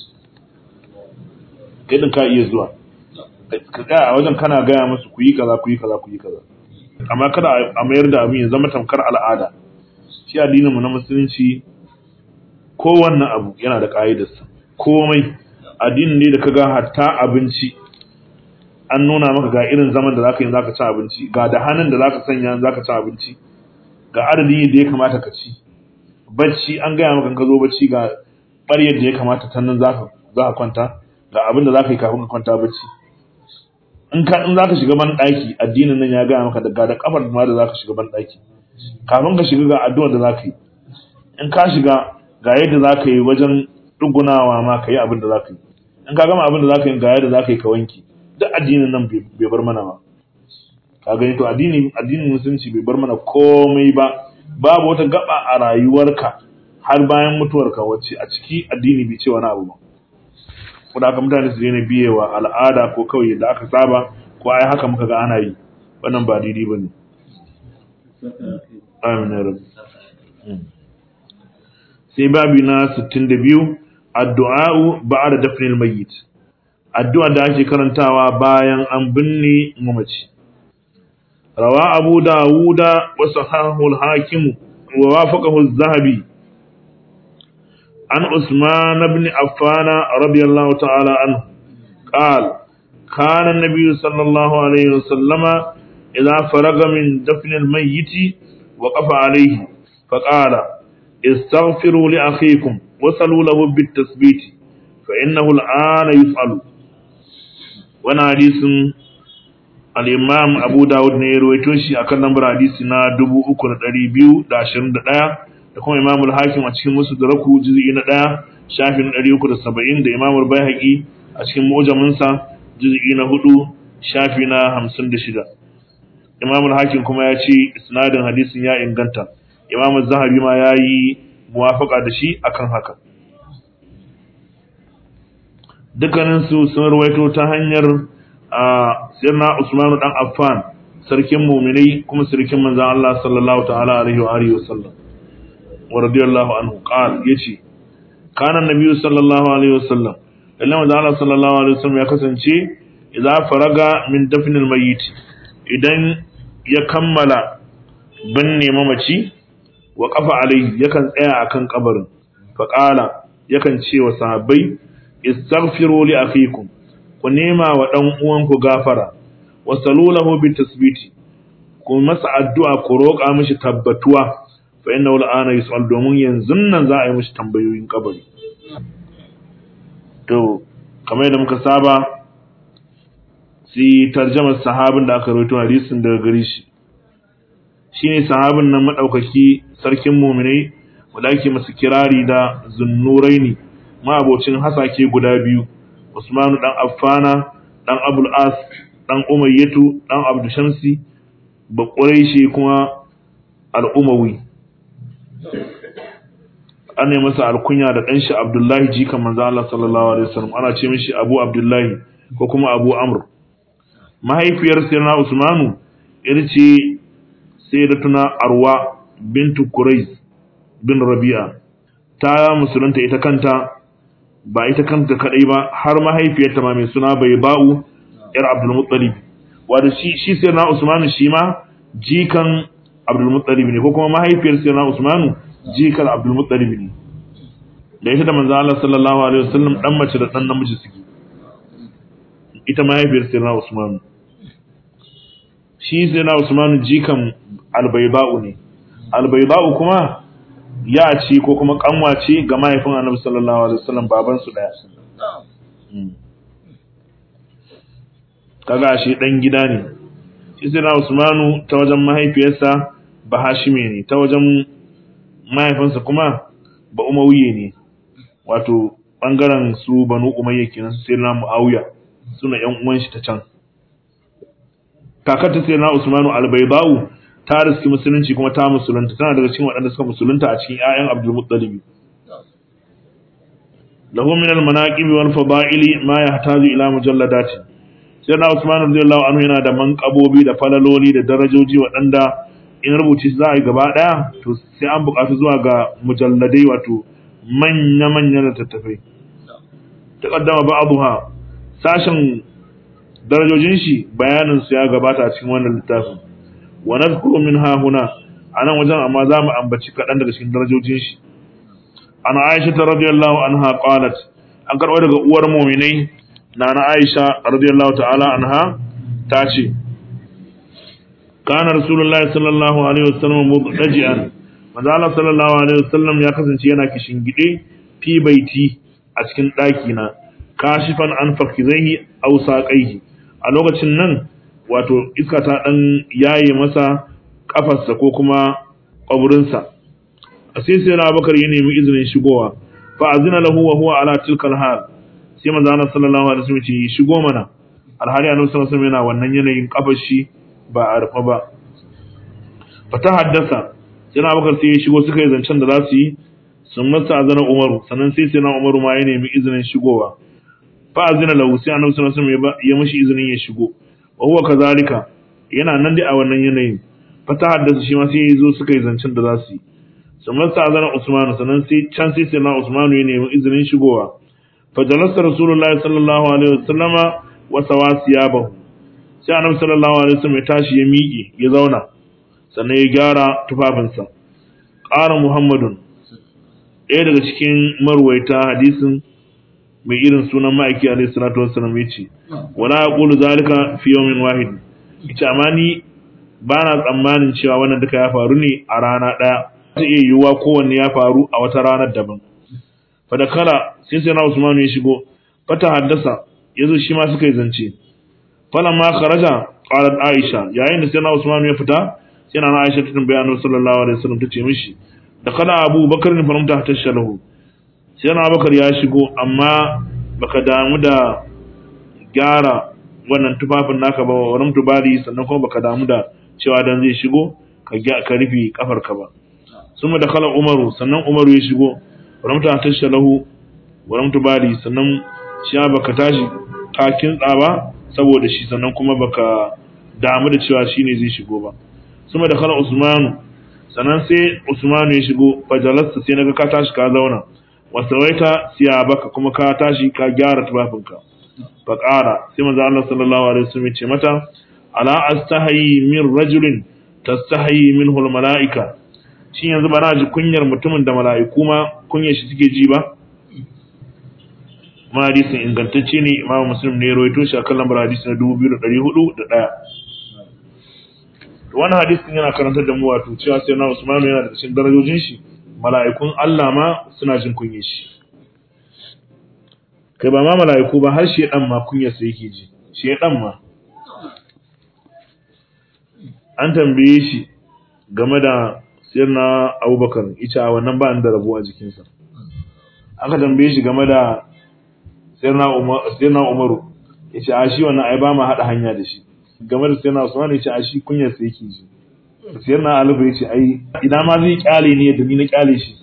kai din ka iya zuwa ka ga a wajen kana gaya musu ku yi kaza ku yi kaza ku yi kaza amma kada a mayar da abin ya zama tamkar al'ada shi addinin mu na musulunci kowanne abu yana da ka'idarsa komai addinin ne da kaga hatta abinci an nuna maka ga irin zaman da zaka yi zaka ci abinci ga da hannun da zaka sanya zaka ci abinci ga adadin da ya kamata ka ci bacci an gaya maka ka zo bacci ga ɓaryar da ya kamata ta nan zaka zaka kwanta ga abin da zaka yi kafin ka kwanta bacci in ka in zaka shiga ban daki addinin nan ya gaya maka daga da kafar ma da zaka shiga ban daki kafin ka shiga ga addu'ar da zaka yi in ka shiga ga yadda za ka yi wajen dugunawa ma ka yi abin da za ka yi in ka gama abin da za ka yi ga yadda za ka yi ka wanke duk addinin nan bai bar mana ba ka gani to addinin addinin musulunci bai bar mana komai ba babu wata gaba a rayuwarka har bayan mutuwarka wacce a ciki addini bai ce wani abu ba ko da mutane su daina biyewa al'ada ko kawai da aka saba ko ai haka muka ga ana yi wannan ba daidai ba ne amin ya rabu sai babi na 62 addu'a'u ba'da dafnil mayyit addu'a da ake karantawa bayan an binne mamaci rawa abu dawuda wa sahahu al-hakim wa wafaqahu az-zahabi an usman ibn affan radiyallahu ta'ala anhu قال كان النبي صلى الله عليه وسلم إذا فرغ من دفن الميت وقف عليه فقال استغفروا لأخيكم وصلوا له بالتثبيت فإنه الآن يفعل وانا حديث الإمام أبو داود نيرويتو شي أكن نمبر حديثنا دبو أكون تريبيو داشرين دقايا da kuma Imam al-Hakim a cikin Musnadaku juz'i na 1 shafin 370 da Imam al-Baihaqi a cikin Mu'jamin sa juz'i na 4 shafi na 56 Imam al-Hakim kuma ya ce isnadin hadisin ya inganta Imam az-Zahabi ma yayi muwafaka da shi akan haka dukkaninsu sun rawaito ta hanyar a sirna Usman dan Affan sarkin mu'minai kuma sarkin manzon Allah sallallahu ta'ala alaihi wa alihi wasallam wa radiyallahu anhu qal yace kana nabiyyu sallallahu alaihi wasallam lalle manzon Allah sallallahu alaihi wasallam ya kasance idza faraga min dafnil mayyit idan ya kammala binne mamaci wa kafa alai yakan tsaya akan kabarin fa qala yakan ce wa sahabbai istaghfiru li akhikum ku nema wa dan uwanku gafara wa salulahu bi tasbiti ku masa addu'a ku roƙa mishi tabbatuwa fa innahu al'ana yus'al domin yanzu nan za a yi mishi tambayoyin kabari to kamar yadda muka saba sai tarjamar sahabin da aka rawaito hadisin daga gare shi shine sahabin nan madaukaki sarkin mu'minai wanda ake masa kirari da zunnuraini ma'abocin hasake guda biyu Usmanu dan Affana dan Abul As dan Umayyatu dan Abdu Shamsi ba Quraishi kuma al-Umawi an yi masa alkunya da ɗanshi Abdullahi jikan manzo Allah sallallahu alaihi wasallam ana ce mishi Abu Abdullahi ko kuma Abu Amr mahaifiyar Sayyidina Usmanu ita ce Sayyidatuna Arwa bintu Quraiz bin Rabi'a ta musulunta ita kanta ba ita kanta kadai ba har mahaifiyarta ma mai suna bai ba'u yar Abdul Muttalib wanda shi shi sai na Usman shi ma jikan Abdul Muttalib ne ko kuma mahaifiyar sai na Usman jikan Abdul Muttalib ne da ita da manzo Allah sallallahu alaihi wasallam dan mace da dan namiji suke ita mahaifiyar sai na Usman shi sai na Usman jikan Albayba'u ne Albayba'u kuma ya ce ko kuma kanwa ce ga mahaifin annabi sallallahu alaihi wasallam baban su daya kaga shi dan gida ne shi sai na Usmanu ta wajen mahaifiyarsa ba Hashime ne ta wajen mahaifinsa kuma ba Umayya ne wato bangaren su Banu Umayya kenan su sai na Muawiya suna yan uwan shi ta can kakar ta sai na Usmanu al-Baydau ta riski musulunci kuma ta musulunta tana daga cikin waɗanda suka musulunta a cikin ƴaƴan Abdul Muttalib lahu min al-manaqib wal fada'ili ma yahtaju ila mujalladati sai na Usman radiyallahu anhu yana da manqabobi da falaloli da darajoji waɗanda in rubuci za a yi gaba ɗaya to sai an buƙatu zuwa ga mujalladai wato manya manyan littattafai taqaddama ba'dha sashen darajojin shi bayanin su ya gabata a cikin wannan littafin wa nadhkuru minha huna anan wajen amma za mu ambaci kaɗan daga cikin darajojin shi an Aisha radiyallahu anha qalat an karɓo daga uwar mu'minai nana Aisha radiyallahu ta'ala anha ta ce kana rasulullahi sallallahu alaihi wasallam muddaji'an manzo Allah sallallahu alaihi wasallam ya kasance yana kishin gide fi baiti a cikin ɗaki na kashifan an fakizaihi aw saqaihi a lokacin nan wato iska ta dan yaye masa kafarsa ko kuma kwaburinsa sai sai na bakar ya nemi izinin shigowa fa azina lahu wa huwa ala tilkal hal sai manzo Allah sallallahu alaihi wasallam ce shigo mana alhali annabi sallallahu alaihi wasallam yana wannan yanayin kafar shi ba a rufa ba fa ta haddasa sai na bakar sai ya shigo suka yi zancen da za su yi sun masa azana umaru sannan sai sai na umaru ma ya nemi izinin shigowa fa azina lahu sai annabi sallallahu alaihi wasallam ya mishi izinin ya shigo wa huwa kazalika yana nan dai a wannan yanayin fa ta haddasa shi ma sai ya zo suka yi zancen da za su yi sun masa azana usmanu sannan sai can sai sai na usmanu ya nemi izinin shigowa fa jalasa rasulullahi sallallahu alaihi wasallama wa sawasiyabahu sai annabi sallallahu alaihi wasallam ya tashi ya miƙe ya zauna sannan ya gyara tufafinsa ƙara muhammadun ɗaya daga cikin marwaita hadisin mai irin sunan ma'aiki alaihi salatu wassalam ya ce wala yaqulu zalika fi yawmin wahid ita amma ni ba na tsammanin cewa wannan duka ya faru ne a rana ɗaya ta iya yiwuwa kowanne ya faru a wata ranar daban fa da kala sai sai na usmanu ya shigo fata haddasa yazo shi ma suka yi zance falamma kharaja qalat aisha yayin da sai na usmanu ya fita sai na aisha ta tambaya annabi sallallahu alaihi wasallam ta ce mishi da kala abu bakar ne faramta ta shalahu sai na bakar ya shigo amma baka damu da gyara wannan tufafin naka ba wannan tubali sannan kuma baka damu da cewa dan zai shigo ka ka rufe kafarka ba summa da kala umaru sannan umaru ya shigo faramta ta shalahu wannan tubali sannan shi baka tashi ka kintsa ba saboda shi sannan kuma baka damu da cewa shine zai shigo ba suma da kala usmanu sannan sai usmanu ya shigo fajalasta sai naga ka tashi ka zauna wasawaita baka kuma ka tashi ka gyara tufafinka fa qara sai manzo Allah sallallahu alaihi wasallam ya ce mata ala astahi min rajulin tastahi minhu almalaika shin yanzu ba na ji kunyar mutumin da mala'iku ma kunyar shi suke ji ba ma hadisin ingantacce ne imamu muslim ne ya rawaito shi akan lambar hadisi na 2401 wannan hadisin yana karantar da mu wato cewa sai na Usman yana da cikin darajojin shi mala'ikun Allah ma suna jin kunye shi kai ba ma mala'iku ba har shedan ma kunyar sa yake ji shedan ma an tambaye shi game da sirna Abubakar ita a wannan ba da rabo a jikinsa aka tambaye shi game da sirna Umar sirna Umaru yace a shi wannan ai ba ma hada hanya da shi game da sayyidina Usman ya ce a shi kunyar sa yake ji sayyidina Ali bai ce ai idan ma zai kyale ne da ni na kyale shi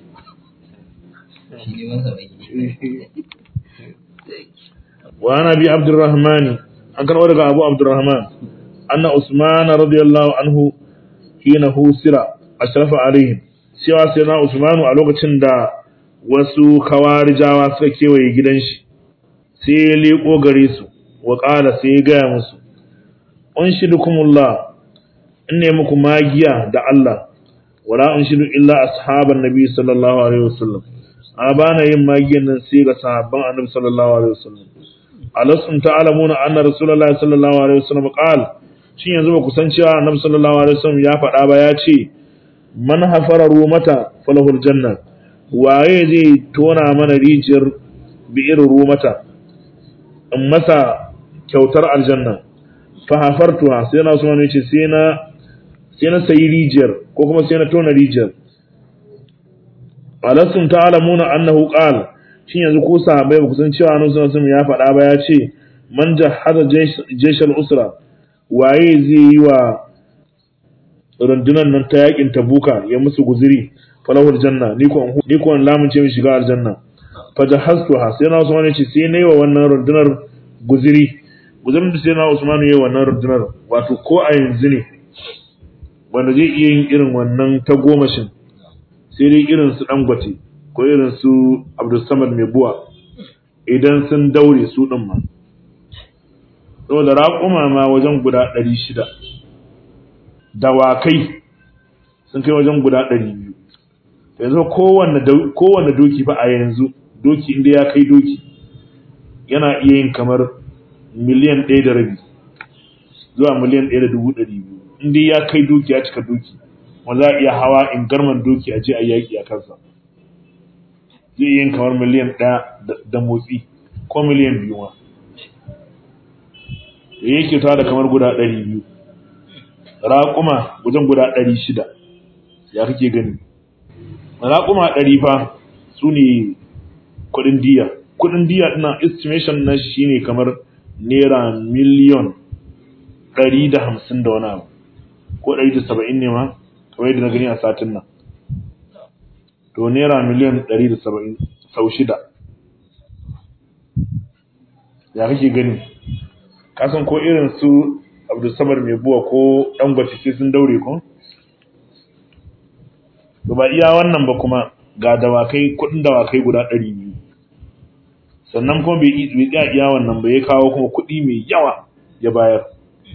wa ana bi Abdurrahman an karɓo daga Abu Abdurrahman anna Usman radiyallahu anhu hina husira ashrafa alaihim cewa sayyidina Usman a lokacin da wasu kawarijawa suka kewaye gidan shi sai ya leko gare su wa ƙala sai ya gaya musu unshidukumullah in ne muku magiya da Allah wala unshidu illa ashaban nabi sallallahu alaihi wasallam a bana yin magiyan nan sai ga sahabban annabi sallallahu alaihi wasallam alasum ta'lamuna anna rasulullahi sallallahu alaihi wasallam qal shin yanzu ba ku san cewa annabi sallallahu alaihi wasallam ya faɗa ba ya ce man hafara rumata falahul janna waye zai tona mana rijiyar bi'ir rumata in masa kyautar aljanna fahafartuha sai na Usman yace sai na sai na sayi rijiyar ko kuma sai na tona rijiyar alasum ta'lamuna annahu qala shin yanzu ko sahabbai ba ku san cewa annabi sallallahu alaihi ya faɗa ba ya ce man jahada jayshal usra waye zai yi wa rundunan nan ta yakin tabuka ya musu guziri falahul janna ni ko ni ko lamun ce mi shiga aljanna fa jahaztuha sai na Usman yace sai nayi wa wannan rundunar guziri gudun da sai na Usman yayi wannan rundunar wato ko a yanzu ne wanda zai iya yin irin wannan ta gomashin sai dai irin su Dangote ko irin su Abdul Samad mai buwa idan sun daure su din ma saboda raƙuma ma wajen guda 600 dawakai sun kai wajen guda 200 yanzu kowanne kowanne doki fa a yanzu doki inda ya kai doki yana iya yin kamar miliyan ɗaya da rabi zuwa miliyan ɗaya da dubu ɗari biyu in dai ya kai doki ya cika doki wanda za a iya hawa in garman doki a je a yaƙi a kansa zai yin kamar miliyan ɗaya da motsi ko miliyan biyu ma da yake ta da kamar guda ɗari biyu raƙuma wajen guda ɗari shida ya kake gani raƙuma ɗari fa su ne kuɗin diya kuɗin diya ɗina estimation na shi ne kamar naira miliyon ɗari da hamsin da wani abu ko ɗari da saba'in ne ma kamar yadda na gani a satin nan to naira miliyon ɗari da saba'in sau shida ya kake gani kasan ko irin su abdulsamar mai buwa ko ɗan sai sun daure ko to ba iya wannan ba kuma ga dawakai kuɗin dawakai guda ɗari biyu sannan kuma bai tsaya iya wannan ba ya kawo kuma kuɗi mai yawa ya bayar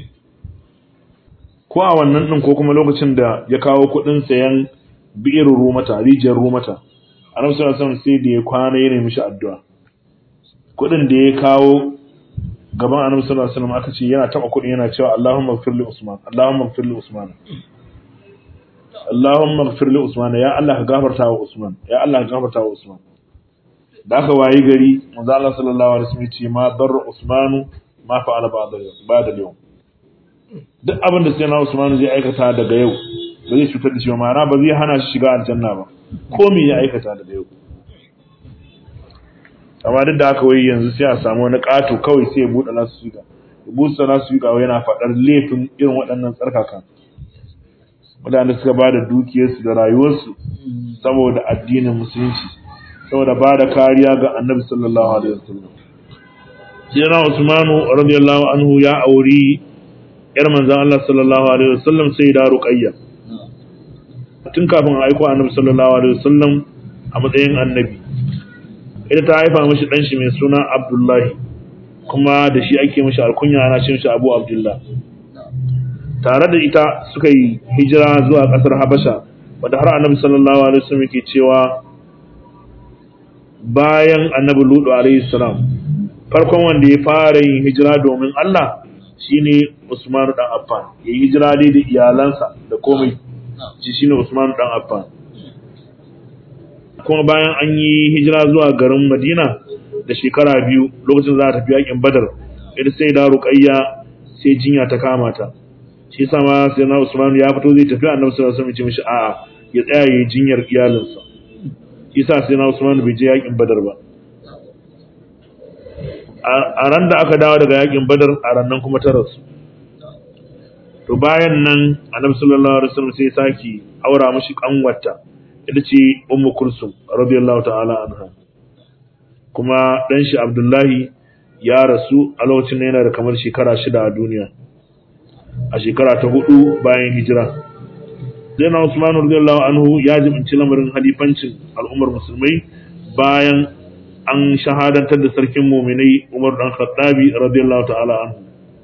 ko a wannan ɗin ko kuma lokacin da ya kawo kuɗin sayan bi'ir rumata rijiyar rumata annabi sallallahu alaihi wasallam sai da ya kwana ya nemi shi addu'a kuɗin da ya kawo gaban annabi sallallahu alaihi wasallam aka ce yana taba kuɗin yana cewa Allahumma ighfir li Usman Allahumma ighfir li Usman Allahumma ighfir li Usman ya Allah ka gafarta wa Usman ya Allah ka gafarta wa Usman da aka wayi gari manzo Allah sallallahu alaihi wasallam ya ce ma dar Usman ma fa'ala ba'da ba'da yau duk abin da sai na Usman zai aikata daga yau ba zai cutar da shi ba ma'ana ba zai hana shi shiga aljanna ba ko me ya aikata daga yau amma duk da haka wai yanzu sai a samu wani ƙato kawai sai ya buɗe nasu suga ya buɗe nasu suga wai yana faɗar laifin irin waɗannan tsarkaka mutane suka ba da dukiyarsu da rayuwarsu saboda addinin musulunci saboda ba da kariya ga annabi sallallahu alaihi wasallam sai na usmanu radiyallahu anhu ya auri yar manzon Allah sallallahu alaihi wasallam sai da ruqayya tun kafin a aiko annabi sallallahu alaihi wasallam a matsayin annabi ita ta haifa mishi dan shi mai suna Abdullahi kuma da shi ake mishi alkunya ana cin shi Abu Abdullah tare da ita suka yi hijira zuwa kasar Habasha wanda har annabi sallallahu alaihi wasallam yake cewa bayan annabi Lutu alaihi salam farkon wanda ya fara yin hijira domin Allah shine Usman dan Affan ya yi hijira dai da iyalansa da komai shi shine Usman dan Affan kuma bayan an yi hijira zuwa garin Madina da shekara biyu lokacin za a tafi yakin Badar ita sai da Ruqayya sai jinya ta kama ta shi yasa ma sai na Usman ya fito zai tafi Annabi sallallahu alaihi wasallam ya ce mishi a'a ya tsaya yayin jinyar iyalinsa shi yasa sai na Usman bai je yakin Badar ba a ran da aka dawo daga yakin Badar a ran nan kuma ta rasu to bayan nan Annabi sallallahu alaihi wasallam sai ya saki aura mishi kanwata ita ce ummu kulsum radiyallahu ta'ala anha kuma dan shi abdullahi ya rasu a lokacin da yana da kamar shekara shida a duniya a shekara ta hudu bayan hijira zaina usman radiyallahu anhu ya jibinci lamarin halifancin al'ummar musulmai bayan an shahadantar da sarkin muminai umar dan khattabi radiyallahu ta'ala anhu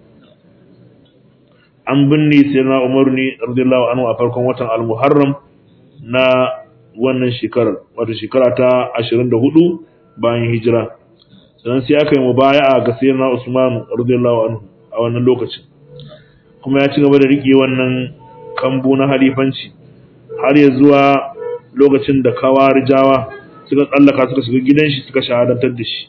an binne sayyidina umar ne radiyallahu anhu a farkon watan al-muharram na wannan shekarar wato shekara ta 24 bayan hijira sannan sai aka yi mubaya'a ga sayyidina Usman radiyallahu anhu a wannan lokacin kuma ya ci gaba da rike wannan kambu na halifanci har ya zuwa lokacin da kawarijawa suka tsallaka suka shiga gidan shi suka shahadantar da shi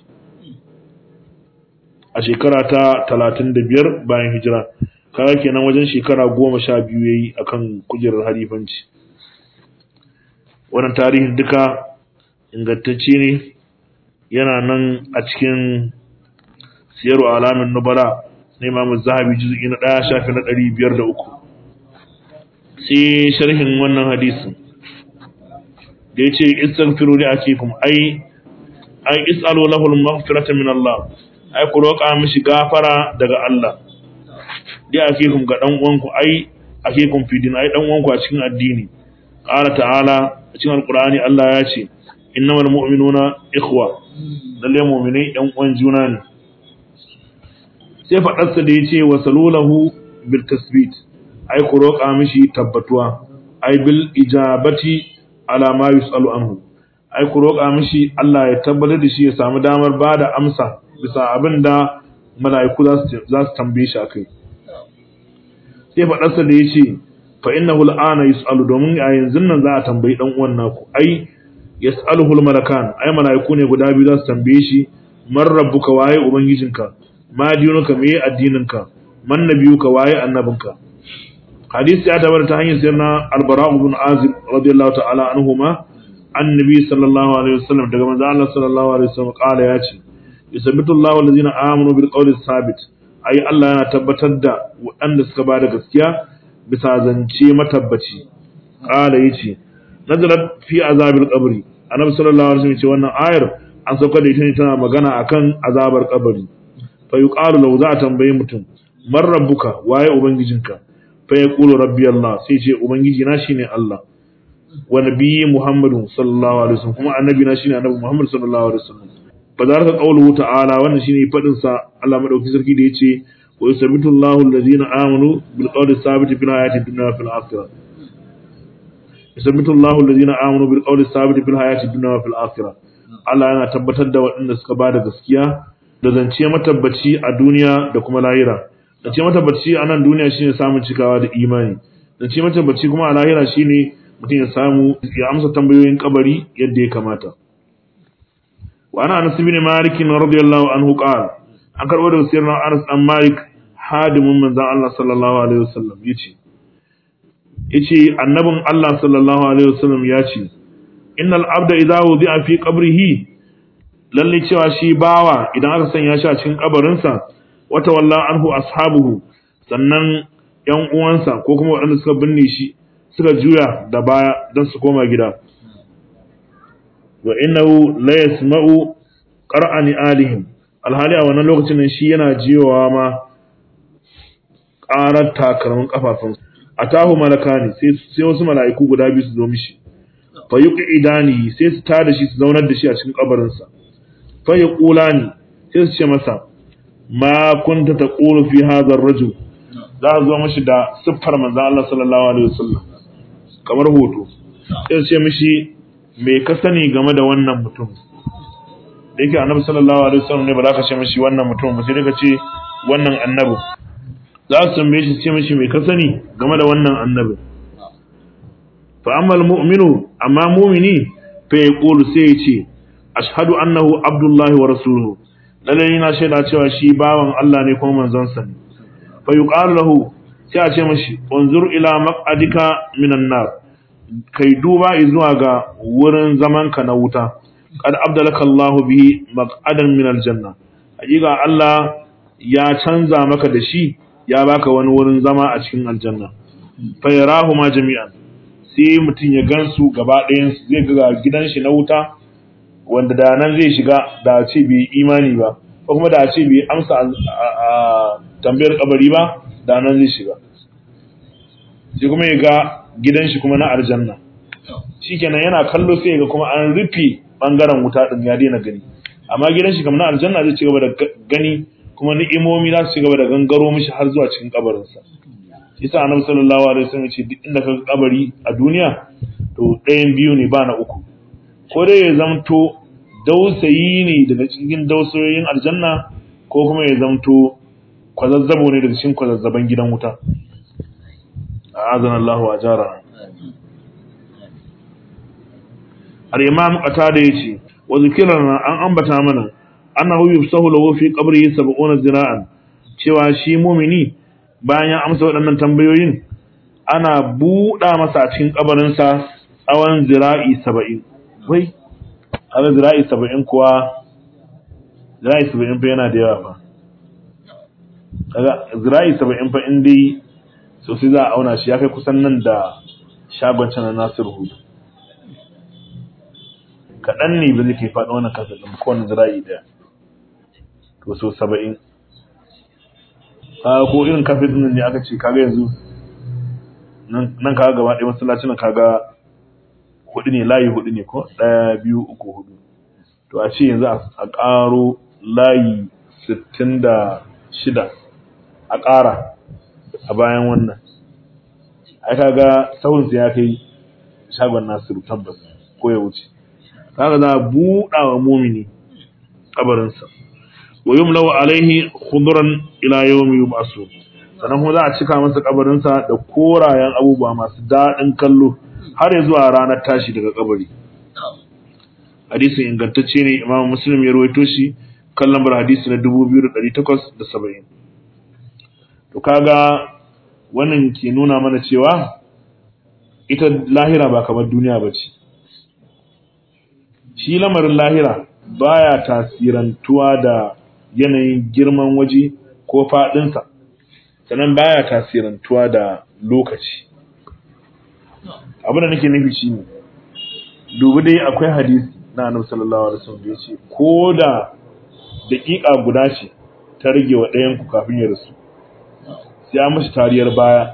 a shekara ta 35 bayan hijira kaga kenan wajen shekara 12 yayi akan kujerar halifanci wannan tarihin duka ingantacce ne yana nan a cikin siyaru alamin nubala na imamu zahabi juzuki na ɗaya shafi na ɗari biyar da uku sai sharhin wannan hadisin da ya ce istaghfiru li akikum ai ai is'alu lahu al-maghfirata min Allah ai ku roƙa mishi gafara daga Allah li akikum ga dan uwanku ai akikum fi din ai dan uwanku a cikin addini qala ta'ala a cikin alqur'ani Allah ya ce innamal mu'minuna ikhwa lalle mu'minai ɗan uwan juna ne sai faɗarsa da yace wa salulahu bil tasbit ai ku roƙa mishi tabbatuwa ai bil ijabati ala ma yusalu anhu ai ku roƙa mishi Allah ya tabbatar da shi ya samu damar bada amsa bisa abin da mala'iku za su tambaye shi akai sai faɗarsa da yace fa innahu al'ana yus'alu domin a yanzu nan za a tambayi dan uwan naku ai yas'aluhu al-malakan ai malaiku ne guda biyu za su tambaye shi man rabbuka waye ubangijinka ma dinuka me addininka man nabiyuka waye annabinka hadisi ya tabbata ta hanyar sayyidina al-bara ibn azib radiyallahu ta'ala anhuma annabi sallallahu alaihi wasallam daga manzo Allah sallallahu alaihi wasallam kala ya ce yusabbitu Allahu allazina amanu bil qawli sabit ai Allah yana tabbatar da waɗanda suka ba da gaskiya bisa zance matabbaci kala yace nazarat fi azabil qabri annabi sallallahu alaihi wasallam ce wannan ayar an sauka da ita ne tana magana akan azabar kabari fa yuqalu law za a tambaye mutum man rabbuka waye ubangijinka fa yaqulu rabbi Allah sai ce ubangiji na shine Allah wa nabiyyi Muhammadu sallallahu alaihi wasallam kuma annabi na shine annabi Muhammad sallallahu alaihi wasallam fazaraka qawluhu ta'ala wannan shine fadin sa Allah madauki sarki da yace wa yusabbitu Allahu alladhina amanu bil qawli sabit fil hayati dunya wa fil akhirah yusabbitu Allahu alladhina amanu bil qawli sabit fil hayati dunya wa fil akhirah Allah yana tabbatar da waɗanda suka bada gaskiya da zance matabbaci a duniya da kuma lahira zance matabbaci a nan duniya shine samun cikawa da imani zance matabbaci kuma a lahira shine mutum ya samu ya amsa tambayoyin kabari yadda ya kamata wa ana anas ibn malik radiyallahu anhu qala an karbo da sirrin anas dan malik hadimin manzon Allah sallallahu alaihi wasallam yace yace annabin Allah sallallahu alaihi wasallam yace innal abda idza wudi'a fi qabrihi lalle cewa shi bawa idan aka sanya shi a cikin kabarinsa wata walla anhu ashabuhu sannan yan uwansa ko kuma waɗanda suka binne shi suka juya da baya don su koma gida wa innahu la yasma'u qara'ani alihim alhali a wannan lokacin nan shi yana jiyowa ma ƙarar takalmin kafafun atahu malakani sai sai wasu mala'iku guda biyu su zo mishi fa yuqidani sai su tada shi su zaunar da shi a cikin kabarin sa fa yaqulani sai su ce masa ma kunta taqulu fi hadha ar-rajul za a zo mishi da siffar manzo Allah sallallahu alaihi wasallam kamar hoto sai ce mishi me ka sani game da wannan mutum da yake annabi sallallahu alaihi wasallam ne ba za ka ce mishi wannan mutum ba sai dai ka ce wannan annabi za su tambaye shi ce mishi me ka sani game da wannan annabi fa amma mu'minu amma mu'mini fa yaqulu sai ya ce ashhadu annahu abdullahi wa rasuluhu lalle ina shaida cewa shi bawan Allah ne kuma manzon sa ne fa yuqalu lahu sai a ce mashi unzur ila maq'adika minan nar kai duba zuwa ga wurin zamanka na wuta qad abdalaka Allahu bihi maq'adan min aljanna hakika Allah ya canza maka da shi ya baka wani wurin zama a cikin aljanna fa yarahuma jami'an sai mutum ya gansu gaba ɗayan zai ga gidan shi na wuta wanda da nan zai shiga da ce bai imani ba ko kuma da ce bai amsa a tambayar kabari ba da nan zai shiga sai kuma ya ga gidan shi kuma na aljanna shikenan yana kallo sai ya ga kuma an rufe bangaren wuta din ya daina gani amma gidan shi kuma na aljanna zai ci gaba da gani kuma ni'imomi za su ci gaba da gangaro mishi har zuwa cikin kabarinsa yasa annabi sallallahu alaihi wasallam ya ce duk inda ka kabari a duniya to ɗayan biyu ne ba na uku ko dai ya zamto dausayi ne daga cikin dausayoyin aljanna ko kuma ya zamto kwazazzabo ne daga cikin kwazazzaban gidan wuta a'azana Allah wa jara al-imam qatada yace wa zikrana an ambata mana annahu yufsahu lahu fi qabrihi 70 zira'an cewa shi mumini bayan ya amsa waɗannan tambayoyin ana buɗa masa a cikin kabarinsa tsawon zira'i 70 wai haka zira'i 70 kuwa zira'i 70 fa yana da yawa fa kaga zira'i 70 fa in dai sosai za a auna shi ya kai kusan nan da shagon can na Nasiru Hudu kaɗan ne ba zai kai faɗi wannan kasa ɗin kowane zira'i ɗaya to so saba'in kaga ko irin kafin ɗin ne aka ce kaga yanzu nan kaga gaba ɗaya masallacin kaga hudu ne layi hudu ne ko ɗaya biyu uku hudu to a ce yanzu a ƙaro layi sittin da shida a ƙara a bayan wannan ai kaga sahun ya kai shagon Nasiru tabbas ko ya wuce kaga za a buɗa wa mumini kabarinsa wa yumlaw alaihi khudran ila yawmi yub'asu sannan kuma za a cika masa kabarinsa da korayen abubuwa masu daɗin kallo har ya zuwa ranar tashi daga kabari hadisin ingantacce ne imam muslim ya rawaito shi kan lambar hadisi na 2870 to kaga wannan ke nuna mana cewa ita lahira ba kamar duniya ba ce shi lamarin lahira baya tasirantuwa da yanayin girman waje ko faɗinsa sannan baya tasirantuwa da lokaci abin da nake nufi shine dubi dai akwai hadisi na annabi sallallahu alaihi wasallam da yace ko da daƙiƙa guda ce ta rage wa ɗayan ku kafin ya rasu sai an mashi tariyar baya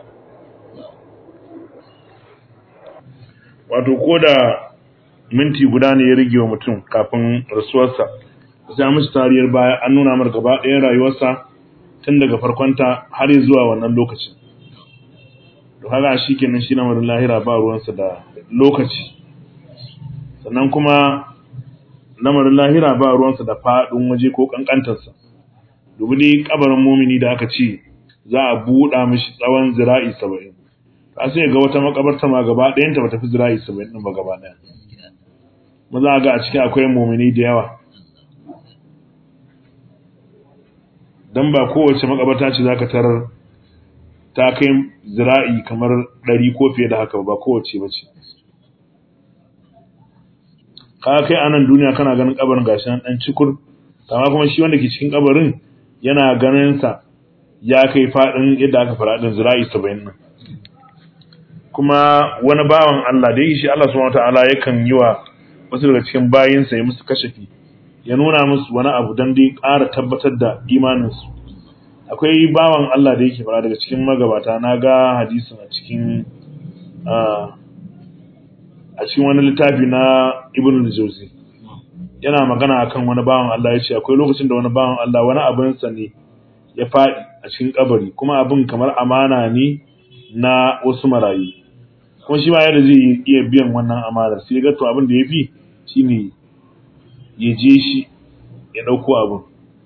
wato ko da minti guda ne ya rage wa mutum kafin rasuwarsa sai an mashi tariyar baya an nuna mar gaba ɗayan rayuwarsa tun daga farkonta har zuwa wannan lokacin to haka shi kenan shi lamarin lahira ba ruwansa da lokaci sannan kuma lamarin lahira ba ruwansa da faɗin waje ko ƙanƙantarsa dubi dai kabarin mumini da aka ce za a buɗa mishi tsawon zira'i saba'in ka sai ga wata makabarta ma gaba ɗayanta ba tafi zira'i saba'in ɗin ba gaba ɗaya ma za a ga a ciki akwai mumini da yawa don ba kowace makabarta ce za ka tarar ta kai zira'i kamar ɗari ko fiye da haka ba kowace ba ce ka kai a nan duniya kana ganin kabarin gashi nan ɗan cikur amma kuma shi wanda ke cikin kabarin yana ganin sa ya kai faɗin yadda aka fara ɗin zira'i saba'in nan kuma wani bawan Allah da yi shi Allah subhanahu wataala yakan yi wa wasu daga cikin bayinsa ya musu kashafi ya nuna musu wani abu don dai ƙara tabbatar da imaninsu akwai bawan Allah da yake fara daga cikin magabata na ga hadisin a cikin a cikin wani littafi na ibn al-jawzi yana magana akan wani bawan Allah ya ce akwai lokacin da wani bawan Allah wani abinsa ne ya faɗi a cikin kabari kuma abin kamar amana ne na wasu marayu kuma shi ma yadda zai iya biyan wannan amanar sai ga to abin da ya fi shine ya je shi ya ɗauko abin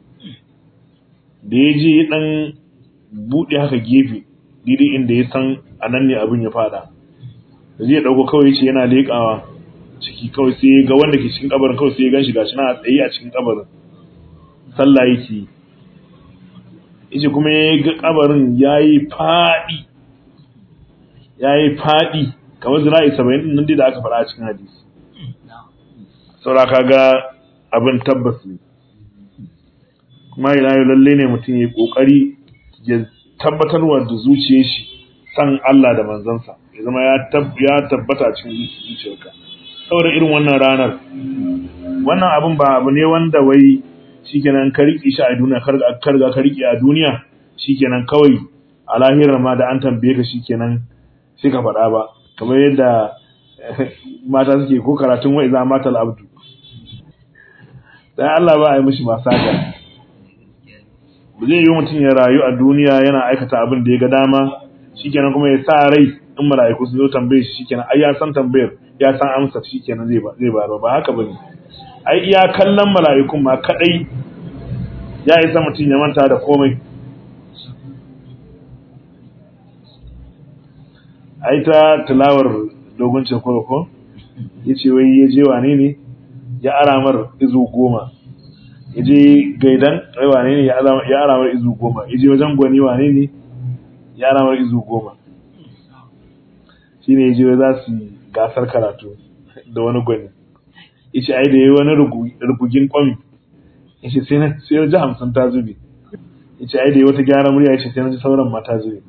da ya je ɗan buɗe haka gefe daidai inda ya san a nan ne abin ya faɗa da zai ɗauko kawai ce yana leƙawa ciki kawai sai ga wanda ke cikin kabarin kawai sai ya ganshi gashi na tsaye a cikin kabarin sallah yake yace kuma ya ga kabarin yayi faɗi yayi faɗi kamar zira'i 70 nan dai da aka faɗa a cikin hadisi saura kaga abin tabbas ne kuma ina yau lalle ne mutum ya kokari ya tabbatarwa da zuciyar shi san Allah da manzansa ya zama ya tabbata cikin zuciyarka saboda irin wannan ranar wannan abin ba abu ne wanda wai shikenan ka riƙe shi a duniya kar ga ka riƙe a duniya shikenan kawai a lahirar ma da an tambaye ka shikenan sai ka faɗa ba kamar yadda mata suke ko karatun wai za mata abdu dan Allah ba a yi mishi masaka ba zai yi mutum ya rayu a duniya yana aikata abin da ya ga dama shikenan kuma ya sa rai in mala'iku su zo tambaye shi shikenan ai ya san tambayar ya san amsar shikenan zai ba zai ba ba haka bane ai iya kallon mala'ikun ma kadai ya isa mutum ya manta da komai ai ta tilawar dogon cekoro ko yace wai ya je wane ne ya aramar izu goma ya je gaidan wai wane ne ya aramar izu goma ya je wajen gwani wane ne ya aramar izu goma shi ne ya je za su gasar karatu da wani gwani ya ce ai da ya yi wani rubugin kwami ya ce sai na ji hamsin ta zube ya ce ai da ya wata gyara murya ya ce sai na ji sauran ma ta zube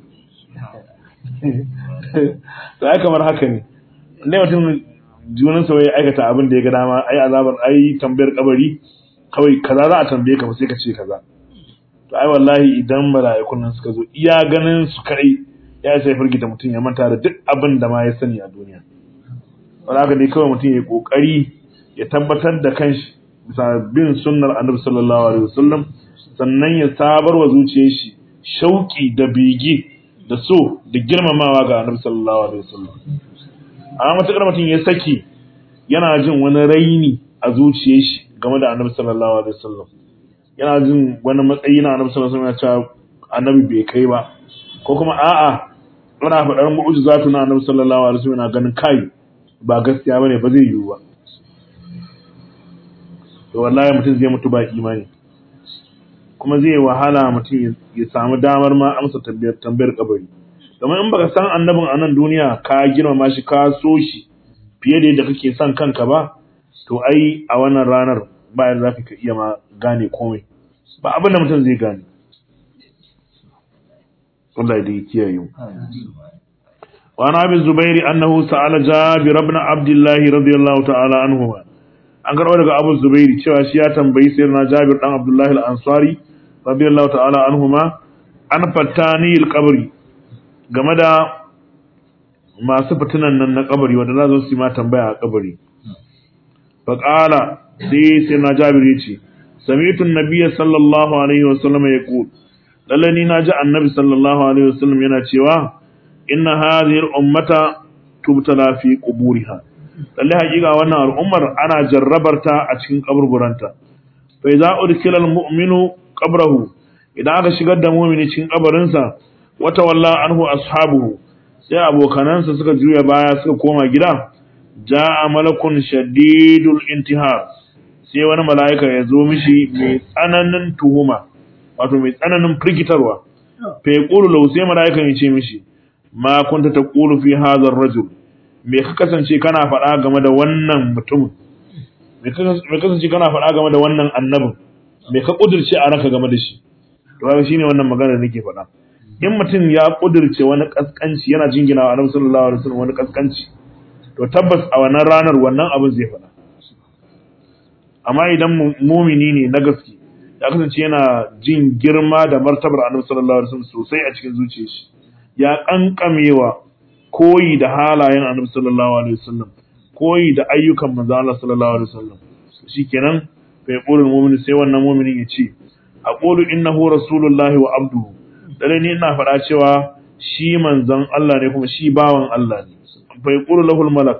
to ai kamar haka ne ne mutum junan sa ya aikata abin da ya ga dama ai azabar ai tambayar kabari kawai kaza za a tambaye ka sai ka ce kaza to ai wallahi idan mala'ikun nan suka zo iya ganin su kai ya sai firgita mutum ya manta da duk abin da ma ya sani a duniya wala haka dai kawai mutum ya kokari ya tabbatar da kanshi bisa bin sunnar annabi sallallahu alaihi wasallam sannan ya sabar wa zuciyar shi shauki da bege da so da girmamawa ga annabi sallallahu alaihi wasallam amma matakar mutum ya saki yana jin wani raini a zuciyar shi game da annabi sallallahu alaihi wasallam yana jin wani matsayi na annabi sallallahu alaihi wasallam ya ce annabi bai kai ba ko kuma a'a ana faɗar mu'jizatu na annabi sallallahu alaihi wasallam yana ganin kai ba gaskiya bane ba zai yiwu ba to wallahi mutum zai mutu ba imani kuma zai wahala mutum ya samu damar ma amsa tambayar tambayar kabari kamar in baka san annabin a nan duniya ka girmama shi ka so shi fiye da yadda kake son kanka ba to ai a wannan ranar bayan za ka iya ma gane komai ba abin da mutum zai gane Allah da ya kiyaye mu وعن ابي الزبير انه سال جابر بن عبد الله رضي الله تعالى عنهما an karɓo daga abu zubairi cewa shi ya tambayi sayyidina jabir dan abdullahi al-ansari radiyallahu ta'ala anhuma an fattani al-qabri game da masu fitinan nan na kabari wanda za su yi ma tambaya a kabari fa qala sai sayyidina jabir ya ce sami'tu an-nabiy sallallahu alaihi wa sallam yaqul lalle ni naji annabi sallallahu alaihi wa sallam yana cewa inna hadhihi al-ummata tubtala fi quburiha lalle hakika wannan al'ummar ana jarrabarta a cikin kaburburanta fa idza udkila al-mu'minu qabrahu idan aka shigar da mu'mini cikin kabarinsa wata walla anhu ashabuhu sai abokanansa suka juya baya suka koma gida jaa malakun shadidul intihar sai wani mala'ika ya zo mishi mai tsananin tuhuma wato mai tsananin firgitarwa fa yaqulu lahu sai mala'ikan ya ce mishi ma kunta taqulu fi hadha ar-rajul me ka kasance kana faɗa game da wannan mutumin me ka kasance kana faɗa game da wannan annabin me ka kudirce a ranka game da shi to haka shine wannan magana da nake faɗa in mutum ya kudirce wani kaskanci yana jingina wa annabi sallallahu alaihi wasallam wani kaskanci to tabbas a wannan ranar wannan abin zai faɗa amma idan mumini ne na gaske ya kasance yana jin girma da martabar annabi sallallahu alaihi wasallam sosai a cikin zuciyar shi ya kankamewa koyi da halayen annabi sallallahu alaihi wasallam koyi da ayyukan manzo Allah sallallahu alaihi wasallam shikenan fa yaqulu mu'min sai wannan mu'minin ya ce aqulu innahu rasulullahi wa abduhu dare ni ina faɗa cewa shi manzon Allah ne kuma shi bawan Allah ne fa yaqulu lahu malak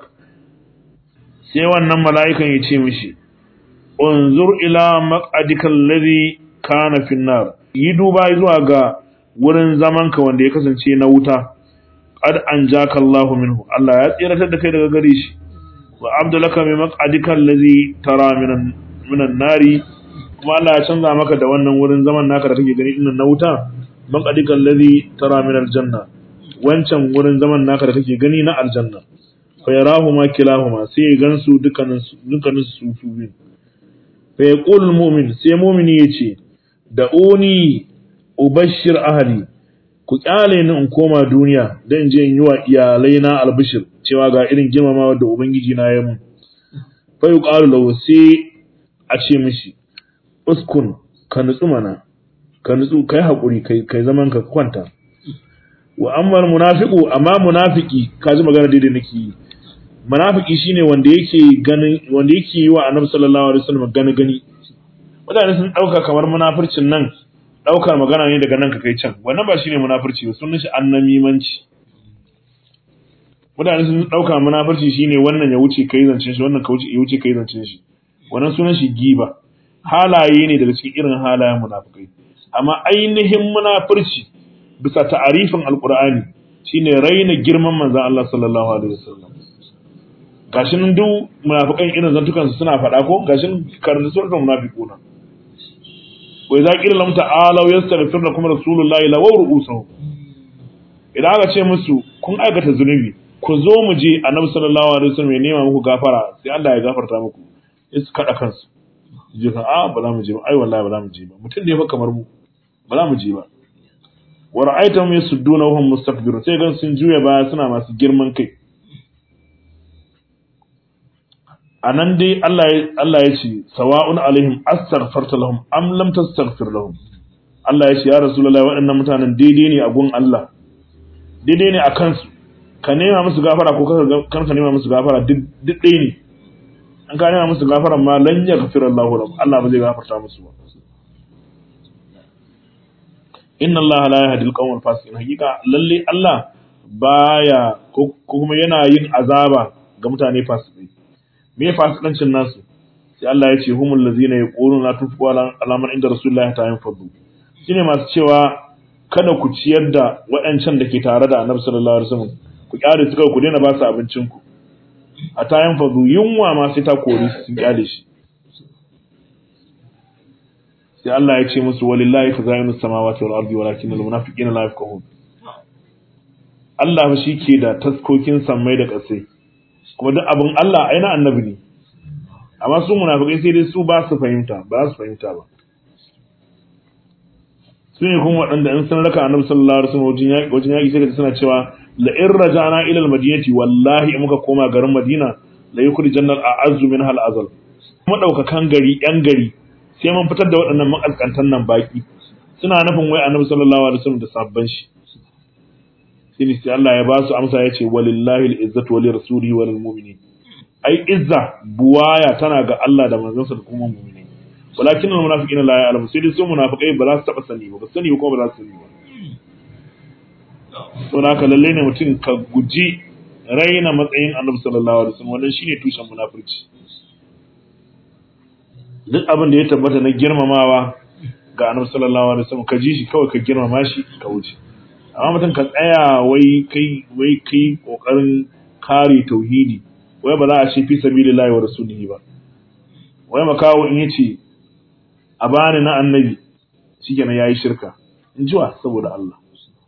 sai wannan mala'ikan ya ce mishi unzur ila maq'adika alladhi kana fi nar yi duba zuwa ga wurin zamanka wanda ya kasance na wuta qad anjaka Allahu minhu Allah ya tsiratar da kai daga gare shi wa abdulaka min maq'adika allazi tara minan minan nari kuma Allah ya canza maka da wannan wurin zaman naka da kake gani dinnan na wuta maq'adika allazi tara minal janna wancan wurin zaman naka da kake gani na aljanna fa yarahuma kilahuma sai ya gansu dukkanin dukkanin su su biyu fa yaqul mu'min sai mu'mini yace da uni ubashir ahli ku kyale ni in koma duniya dan je in yi wa iyalai na albishir cewa ga irin girmamawa da ubangiji na ya mun fa yuqalu lahu sai a ce mishi uskun ka nutsu mana ka nutsu kai hakuri kai kai zaman ka kwanta wa amma munafiqu amma munafiki ka ji magana daidai nake yi munafiki shine wanda yake ganin wanda yake yi wa annabi sallallahu alaihi wasallam gani gani mutane sun dauka kamar munafircin nan daukar magana ne daga nan ka kai can wannan ba shine munafurci ba sunan shi annamimanci mutane sun dauka munafurci shine wannan ya wuce kai zancen shi wannan ka wuce ya wuce kai zancen shi wannan sunan shi giba halaye ne daga cikin irin halayen munafikai amma ainihin munafurci bisa ta'arifin alqur'ani shine raina girman manzon Allah sallallahu alaihi wasallam gashin duk munafikan irin zantukan su suna faɗa ko gashin karanta suratul munafiquna wai za ƙila lamta alau ya starfir da kuma rasulullahi la wawru usahu idan aka ce musu kun aikata zunubi ku zo mu je annabi sallallahu alaihi wasallam ya nema muku gafara sai Allah ya gafarta muku sai su kada kansu je ka a ba za mu je ba ai wallahi ba za mu je ba mutum ne fa kamar mu ba za mu je ba wa ra'aytahum yasudduna wa hum mustakbirun sai gan sun juya baya suna masu girman kai a nan dai Allah ya ce sawa'un alaihim astaghfarta lahum am lam tastaghfir lahum Allah ya ce ya rasulullahi waɗannan mutanen daidai ne a gun Allah daidai ne a kansu ka nema musu gafara ko kan ka nema musu gafara duk ɗaya ne an ka nema musu gafara ma lan yaghfir Allahu lahum Allah ba zai gafarta musu ba inna Allah la yahdi al-qawm al-fasiqin hakika lalle Allah baya ko kuma yana yin azaba ga mutane fasikai me fasikancin nasu sai Allah ya ce humul ladzina yaquluna la tunfiqu ala man inda rasulullahi ta yanfadu shine masu cewa kada ku ciyar da waɗancan da ke tare da annabi sallallahu alaihi wasallam ku kyale su kawai ku daina ba su abincin ku a ta yanfadu yunwa ma sai ta kori su sun kyale shi sai Allah ya ce musu walillahi khaza'inu samawati wal ardi walakin al munafiqina la yafqahun Allah shi ke da taskokin sammai da ƙasai kuma duk abin Allah ai na annabi ne amma su munafikai sai dai su ba su fahimta ba su fahimta ba su ne kuma waɗanda in sun raka annabi sallallahu alaihi wasallam wajen yaƙi wajen yaƙi sai ka suna cewa la in raja'na ila al-madinati wallahi in muka koma garin Madina la yukhrijanna al-a'azzu minha al-azal kuma daukakan gari yan gari sai mun fitar da waɗannan makaskantan nan baki suna nufin wai annabi sallallahu alaihi wasallam da sabban shi sai sai Allah ya ba su amsa ya ce walillahi al-izzatu wa lirasulihi wa lil mu'minin ai izza buwaya tana ga Allah da manzansa da kuma mu'mini walakin al munafiqina la ya'lamu sai dai su munafiqai ba za su taba sani ba ba sani ko ba za su sani ba to haka lalle ne mutum ka guji raina matsayin Annabi sallallahu alaihi wasallam wannan shine tushen munafurci duk abin da ya tabbata na girmamawa ga Annabi sallallahu alaihi wasallam ka ji shi kawai ka girmama shi ka wuce amma mutum ka tsaya wai kai wai kai kokarin kare tauhidi wai ba za a ce fi sabilillahi wa rasulihi ba wai makawo in yace a bani na annabi shikenan yayi shirka in jiwa saboda Allah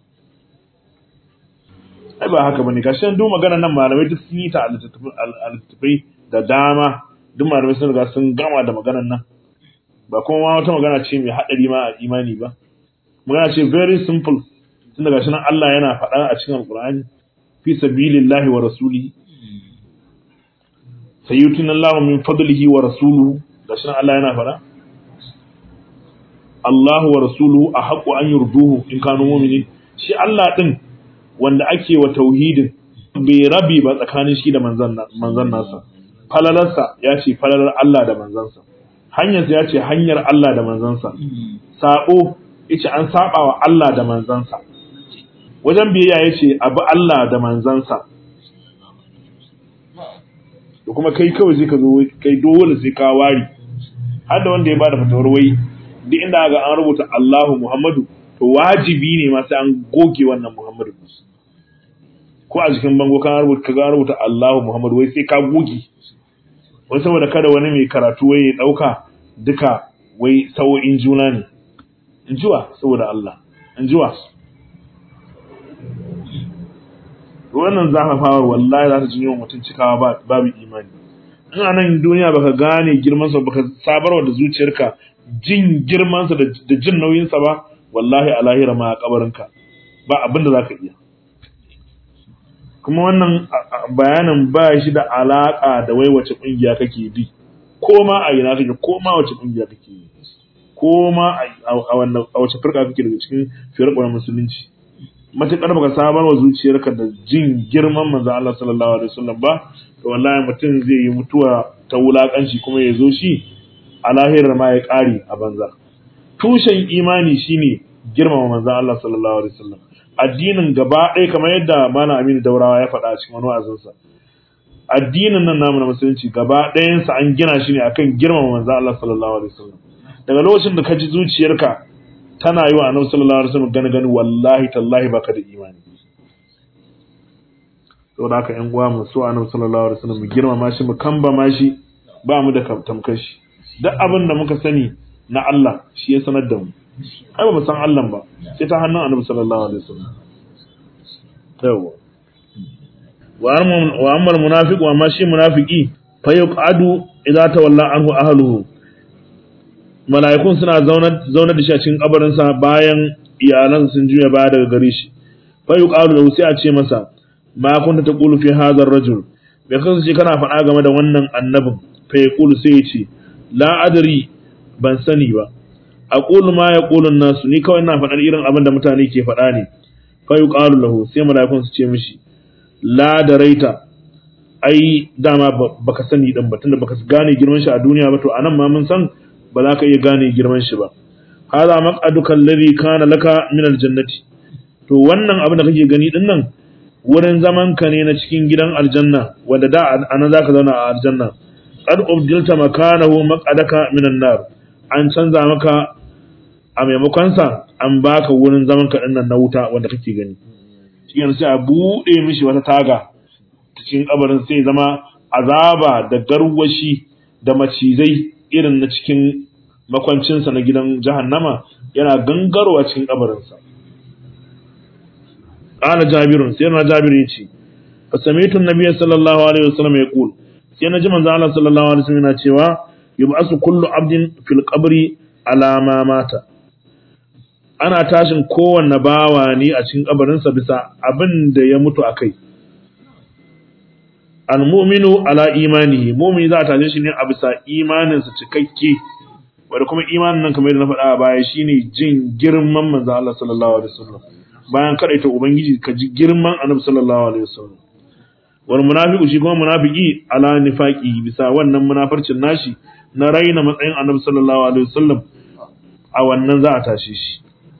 ai ba haka bane kashin duk magana nan malamai duk sun yi ta alittafai da dama duk malamai sun riga sun gama da maganar nan ba kuma ma wata magana ce mai haɗari ma a imani ba magana ce very simple tun daga shi nan Allah yana faɗa a cikin alƙur'ani fi sabilillahi wa rasulihi sayyutina Allah min fadlihi wa rasuluhu da shi nan Allah yana faɗa Allah wa rasuluhu a haƙo an yurduhu in kanu mu'minin shi Allah din wanda ake wa tauhidin bai rabi ba tsakanin shi da manzan nasa falalarsa ya ce falalar Allah da manzansa hanyarsa ya ce hanyar Allah da manzansa sabo yace an saba wa Allah da manzansa wajen biyayya yace abu Allah da manzansa da kuma kai kawai sai ka zo kai dole sai ka wari har da wanda ya bada fatawar wai duk inda ga an rubuta Allahu Muhammadu to wajibi ne ma sai an goge wannan Muhammadu ko a cikin bango kan rubuta kaga rubuta Allahu Muhammadu wai sai ka goge wai saboda kada wani mai karatu wai ya dauka duka wai sawo'in juna ne in jiwa saboda Allah in jiwa wannan zafafawar wallahi za ta jinyo mutum cikawa babu imani in a nan duniya baka gane girmansa baka sabarwa da zuciyarka jin girmansa da jin nauyinsa ba wallahi a lahira ma a kabarinka ba abin da za ka iya kuma wannan bayanin ba shi da alaƙa da wai wace ƙungiya kake bi ko ma a ina kake ko ma wace ƙungiya kake yi ko ma a wace firka kake daga cikin firƙar musulunci matuƙar baka sabar wa zuciyarka da jin girman manzon Allah sallallahu alaihi wasallam ba to wallahi mutum zai yi mutuwa ta wulakanci kuma ya zo shi a lahirar ma ya ƙare a banza tushen imani shine girmama manzon Allah sallallahu alaihi wasallam addinin gaba ɗaya kamar yadda Malam Aminu Daurawa ya faɗa a cikin wani wa'azinsa addinin nan namu na musulunci gaba ɗayansa an gina shi ne akan girmama manzon Allah sallallahu alaihi wasallam daga lokacin da ka ji zuciyarka tana yi wa annabi sallallahu alaihi wasallam gani gani wallahi tallahi baka da imani saboda haka ƴan uwa mu so annabi sallallahu alaihi wasallam mu girmama shi mu kambama shi ba mu da tamkar shi duk abin da muka sani na Allah shi ya sanar da mu ai ba mu san Allah ba sai ta hannun annabi sallallahu alaihi wasallam yawa wa amma munafiq wa ma shi munafiki fa yuqadu idza tawalla anhu ahluhu mala'ikun suna zaunar da shi a cikin kabarinsa bayan iyalan sun juya baya daga gare shi fa yuqalu lahu sai a ce masa ma kunta taqulu fi hadha ar-rajul bai kasance kana faɗa game da wannan annabin fa yaqulu sai ya ce la adri ban sani ba aqulu ma yaqulu an-nasu ni kawai ina faɗar irin abin da mutane ke faɗa ne fa yuqalu lahu sai mala'ikun su ce mishi la daraita ai dama baka sani din ba tunda baka gane girman shi a duniya ba to anan ma mun san ba za ka iya gane girman shi ba hadha maq'aduka alladhi kana laka min aljannati to wannan abin da kake gani din nan wurin zaman ka ne na cikin gidan aljanna wanda da ana zaka zauna a aljanna qad ubdilta makanahu maq'adaka min an-nar an canza maka a maimakon sa an baka wurin zaman ka din nan na wuta wanda kake gani cikin sai a bude mishi wata taga cikin kabarin sai zama azaba da garwashi da macizai irin na cikin makwancinsa na gidan jahannama yana gangarowa cikin kabarinsa. Ƙala jabirun sai na jabir ya ce, Fasamitun Nabi sallallahu Alaihi wasallam ya ƙul, sai na ji manzo Allah sallallahu alaihi wasallam yana cewa yub'asu kullu abdin fil qabri ala ma mata ana tashin kowanne bawa ne a cikin kabarinsa bisa abin da ya mutu akai al-mu'minu ala imanihi mu'mini za a tashe shi ne a bisa imaninsa cikakke wanda kuma imanin nan kamar yadda na faɗa a baya shine jin girman manzo Allah sallallahu alaihi wasallam bayan kadaita ubangiji ka ji girman annabi sallallahu alaihi wasallam wal munafiqu shi kuma munafiki ala nifaqi bisa wannan munafarcin nashi na raina matsayin annabi sallallahu alaihi wasallam a wannan za a tashe shi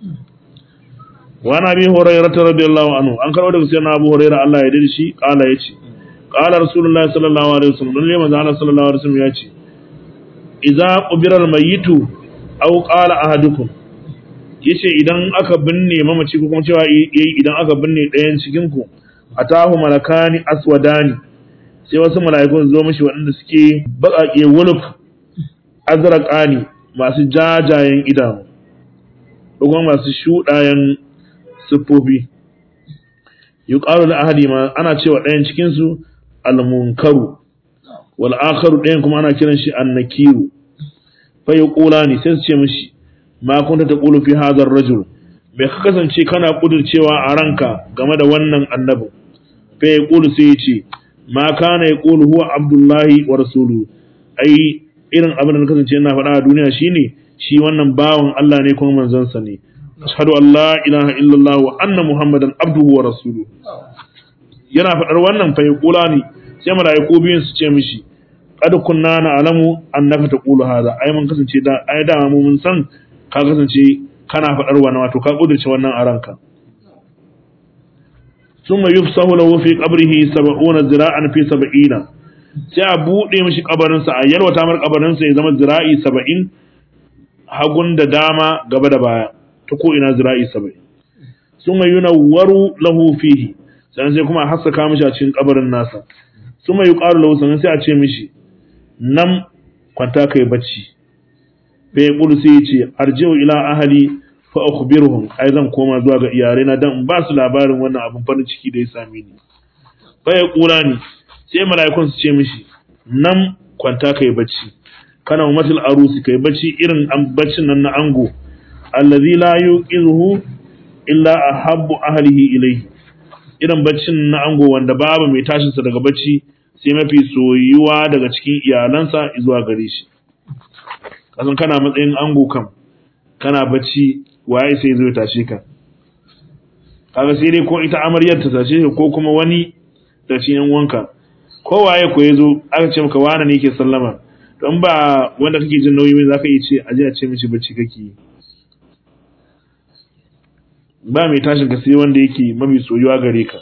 wa nabi hurairah radiyallahu anhu an karɓo daga sayyidina abu hurairah Allah ya dade shi kala yace qala rasulullahi sallallahu alaihi wasallam lalle manzo Allah sallallahu alaihi wasallam yace idza qubira al-mayyitu aw qala ahadukum yace idan aka binne mamaci ko kuma cewa yayi idan aka binne ɗayan cikin ku atahu malakani aswadani sai wasu mala'ikun zo mishi waɗanda suke baƙaƙe wuluk azraqani masu jajayen idanu ko kuma masu shuɗayen siffofi yuqalu li ahadi ma ana cewa ɗayan cikin su al-munkaru wal akharu ɗayan kuma ana kiran shi annakiru fa yaqulani sai su ce mishi ma kunta taqulu fi hadha ar-rajul bai ka kasance kana kudircewa a ranka game da wannan annabi fa yaqulu sai ya ce ma kana yaqulu huwa abdullahi wa rasuluhu ai irin abin da kasance ina faɗa a duniya shine shi wannan bawan Allah ne kuma manzon sa ne ashhadu an la ilaha illallah wa anna muhammadan abduhu wa rasuluhu yana faɗar wannan fa yaqulani sai mala'iku biyun su ce mishi qad kunna na'lamu annaka taqulu hadha ai mun kasance da ai da mu mun san ka kasance kana faɗar wannan wato ka kudurce wannan a ranka thumma yufsahu lahu fi qabrihi 70 zira'an fi 70 sai a bude mishi kabarin sa a yalwata mar kabarin sa ya zama zira'i 70 hagun da dama gaba da baya ta ko ina zira'i 70 thumma yunawwaru lahu fihi sannan sai kuma a haskaka mishi a cikin kabarin nasa thumma yuqalu lahu sannan sai a ce mishi nan kwanta kai bacci fa ya kulu sai ya ce arji'u ila ahli fa akhbiruhum ai zan koma zuwa ga iyalai na dan ba su labarin wannan abin farin ciki da ya same ni fa ya kula ni sai mala'ikun su ce mishi nan kwanta kai bacci kana umatul arusi kai bacci irin an baccin nan na ango allazi la yuqizuhu illa ahabbu ahlihi ilayhi irin baccin na ango wanda babu mai tashin sa daga bacci sai mafi soyuwa daga cikin iyalansa zuwa gare shi kasan kana matsayin ango kam kana bacci waye sai zo ya tashe ka kaga sai dai ko ita amaryar ta tashe ka ko kuma wani da cikin yan wanka ko waye ko yazo aka ce maka wani ne yake sallama don ba wanda kake jin nauyi mai zaka iya ce aje a ce mishi bacci kake yi ba mai tashin ka sai wanda yake mafi soyuwa gare ka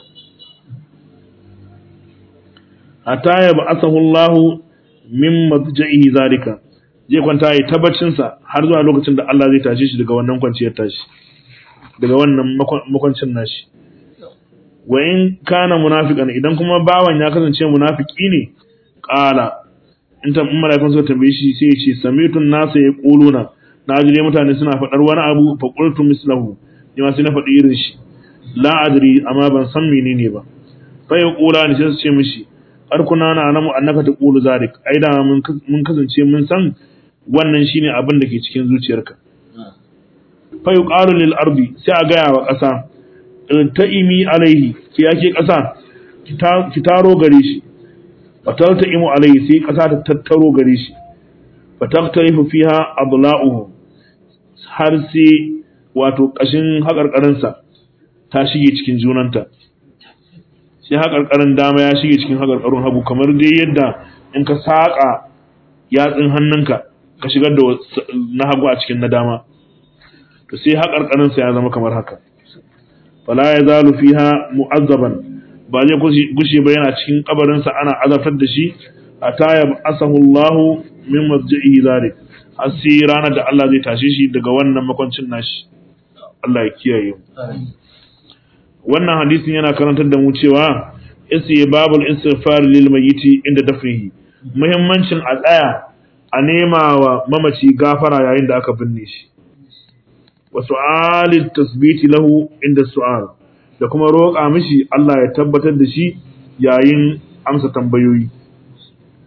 hatta ya ba'athahu Allah min madja'ihi zalika zai kwanta yi tabbacinsa har zuwa lokacin da Allah zai tashe shi daga wannan kwanciyar tashi daga wannan makwancin nashi wa in kana munafiqan idan kuma bawan ya kasance munafiki ne qala in ta malaikun suka tambaye shi sai ya ce samitun nasa ya quluna na ji dai mutane suna faɗar wani abu fa qultu mislahu ni ma sai na faɗi irin shi la adri amma ban san menene ba fa ya qula ni sai su ce mishi arkuna na alamu annaka taqulu zalik ai da mun kasance mun san wannan shine abin da ke cikin zuciyarka fa yuqalu lil ardi sai a gaya wa ƙasa ta'imi alaihi ki yake ƙasa ki taro gare shi fatalta imu alaihi sai ƙasa ta tattaro gare shi fataktarifu fiha adla'uhu har sai wato ƙashin haƙarƙarinsa ta shige cikin junanta sai haƙarƙarin dama ya shige cikin haƙarƙarin hagu kamar dai yadda in ka saƙa yatsun hannunka ka shigar da na hagu a cikin na dama to sai haƙarƙarinsa ya zama kamar haka fala ya zalu fiha mu'azzaban ba zai gushe ba yana cikin kabarinsa ana azabtar da shi a taya asahu Allahu min masjidihi zalik har sai ranar da Allah zai tashe shi daga wannan makwancin nashi Allah ya kiyaye mu wannan hadisin yana karantar da mu cewa isi babul istighfar lil mayyiti inda dafnihi muhimmancin a tsaya a nema wa mamaci gafara yayin da aka binne shi wa su'alit tasbiti lahu inda su'al da kuma roƙa mishi Allah ya tabbatar da shi yayin amsa tambayoyi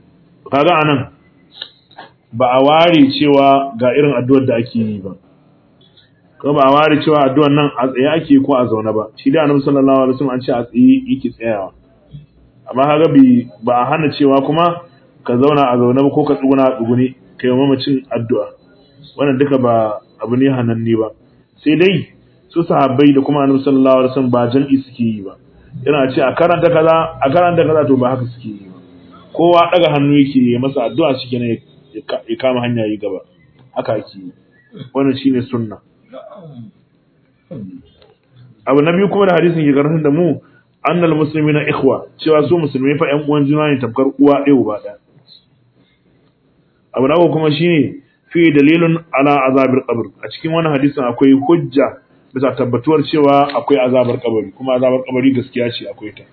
kaga anan ba a ware cewa ga irin addu'ar da ake yi ba ko ba a ware cewa addu'ar nan a tsaye ake ko a zaune ba shi da annabi sallallahu alaihi wasallam an ce a tsaye yake tsayawa amma kaga bi ba a hana cewa kuma ka zauna a zaune ba ko ka tsuguna a tsugune kai mamacin addu'a wannan duka ba abu ne hananne ba sai dai su sahabbai da kuma annabi sallallahu alaihi wasallam ba jam'i suke yi ba yana ce a karanta kaza a karanta kaza to ba haka suke yi ba kowa daga hannu yake yi masa addu'a shi kenan ya kama hanya yi gaba haka ake yi wannan shine sunna abu na biyu kuma da hadisin ke karantar da mu annal muslimina ikhwa cewa su musulmai fa ƴan uwan juna ne tamkar uwa ɗaya uba ɗaya abu na kuma shine fi dalilun ala azabil qabr a cikin wannan hadisin akwai hujja bisa tabbatuwar cewa akwai azabar kabari kuma azabar kabari gaskiya ce akwai ta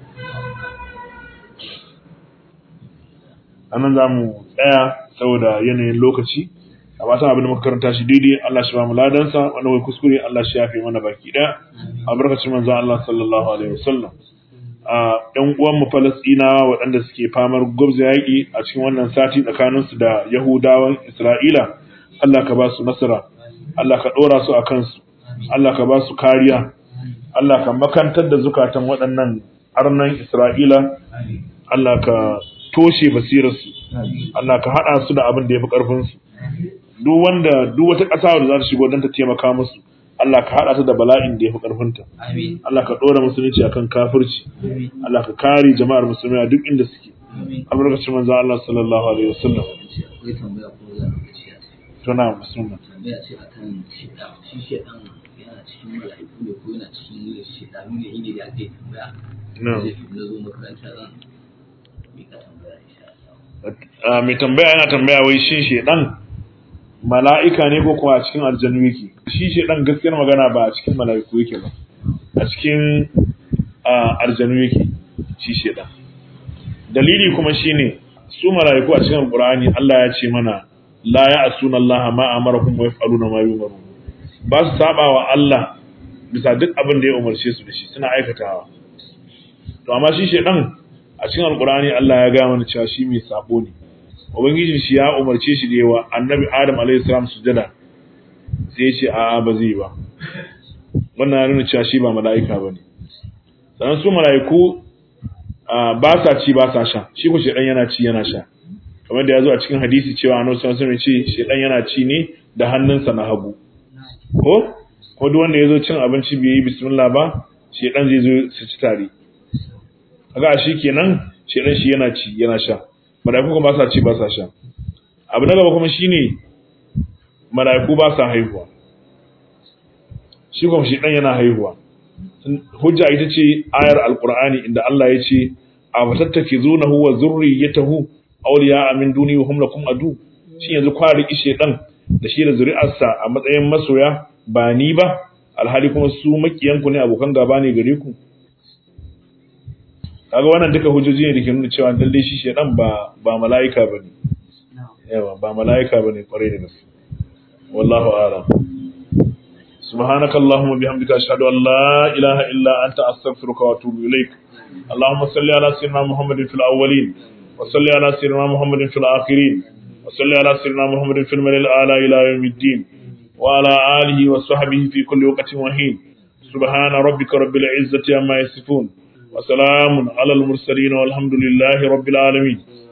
anan za mu tsaya saboda yanayin lokaci a fatan abin da muka karanta shi daidai Allah shi ba mu ladansa wanda wai kuskure Allah shi yafe mana baki daya albarkacin manzon Allah sallallahu alaihi wasallam a ɗan uwan mu Falastinawa waɗanda suke famar gwabza yaƙi a cikin wannan sati tsakanin su da Yahudawan Isra'ila Allah ka ba su nasara Allah ka ɗora su a kansu Allah ka ba su kariya Allah ka makantar da zukatan waɗannan arnan Isra'ila Allah ka toshe basirarsu Allah ka haɗa su da abin da ya fi ƙarfinsu duk wanda duk wata ƙasa da za ta shigo don ta taimaka musu Allah ka haɗa ta da bala'in da ya fi ƙarfinta Allah ka ɗora musulunci akan kafirci Allah ka kare jama'ar musulmi a duk inda suke albarkacin manzo Allah sallallahu alaihi wasallam tuna musulman tambaya ce akan shida shi shedan yana cikin mala'iku ne ko yana cikin shedanu ne inda da ake tambaya na'am zai fi na zo makaranta zan mika tambaya insha Allah Ah, mai tambaya yana tambaya wai shin shedan mala'ika ne ko kuwa a cikin aljannu yake shi shedan gaskiyar magana ba a cikin mala'iku yake ba a cikin ah, aljannu yake shi shedan dalili kuma shine su mala'iku a cikin alqur'ani Allah ya ce mana la ya'suna Allah ma amarahum wa yaf'aluna ma yu'marun ba su saba wa Allah bisa duk abin da ya umarce su da shi suna aikatawa to amma shi shedan a cikin alkurani Allah ya gaya mana cewa shi mai sabo ne ubangiji shi ya umarce shi da yawa annabi adam alaihi salam sujada sai ya ce a'a ba zai ba wannan ya nuna cewa shi ba mala'ika bane sannan su mala'iku ah, ba sa ci ba sa sha shi ko shedan yana ci yana sha kamar da ya zo a cikin hadisi cewa annabi sallallahu alaihi wasallam ya ce shedan yana ci ne da hannunsa na hagu ko ko duk wanda ya zo cin abinci bai yi bismillah ba shedan zai zo su ci tare kaga shi kenan shedan shi yana ci yana sha malaiku kuma ba sa ci ba sa sha abu na gaba kuma shine malaiku ba sa haihuwa shi kuma shedan yana haihuwa hujja ita ce ayar alqur'ani inda Allah ya ce a fatattakizunahu wa zurriyatahu awliya min duni wa hum lakum adu shi yanzu kwa riki shedan da shi da zuri'arsa a matsayin masoya ba ni ba alhali kuma su makiyanku ne abokan gaba ne gare ku kaga wannan duka hujjoji ne da ke nuna cewa lalle shi shedan ba ba mala'ika bane yawa ba mala'ika bane kwarai da gaske wallahu a'lam سبحانك اللهم وبحمدك أشهد أن لا إله إلا أنت أستغفرك وأتوب إليك اللهم صل على سيدنا محمد في الأولين وصل على سيدنا محمد في الآخرين وصل على سيدنا محمد في الملل الأعلى إلى يوم الدين وعلى آله وصحبه في كل وقت وحين سبحان ربك رب العزة عما يصفون وسلام على المرسلين والحمد لله رب العالمين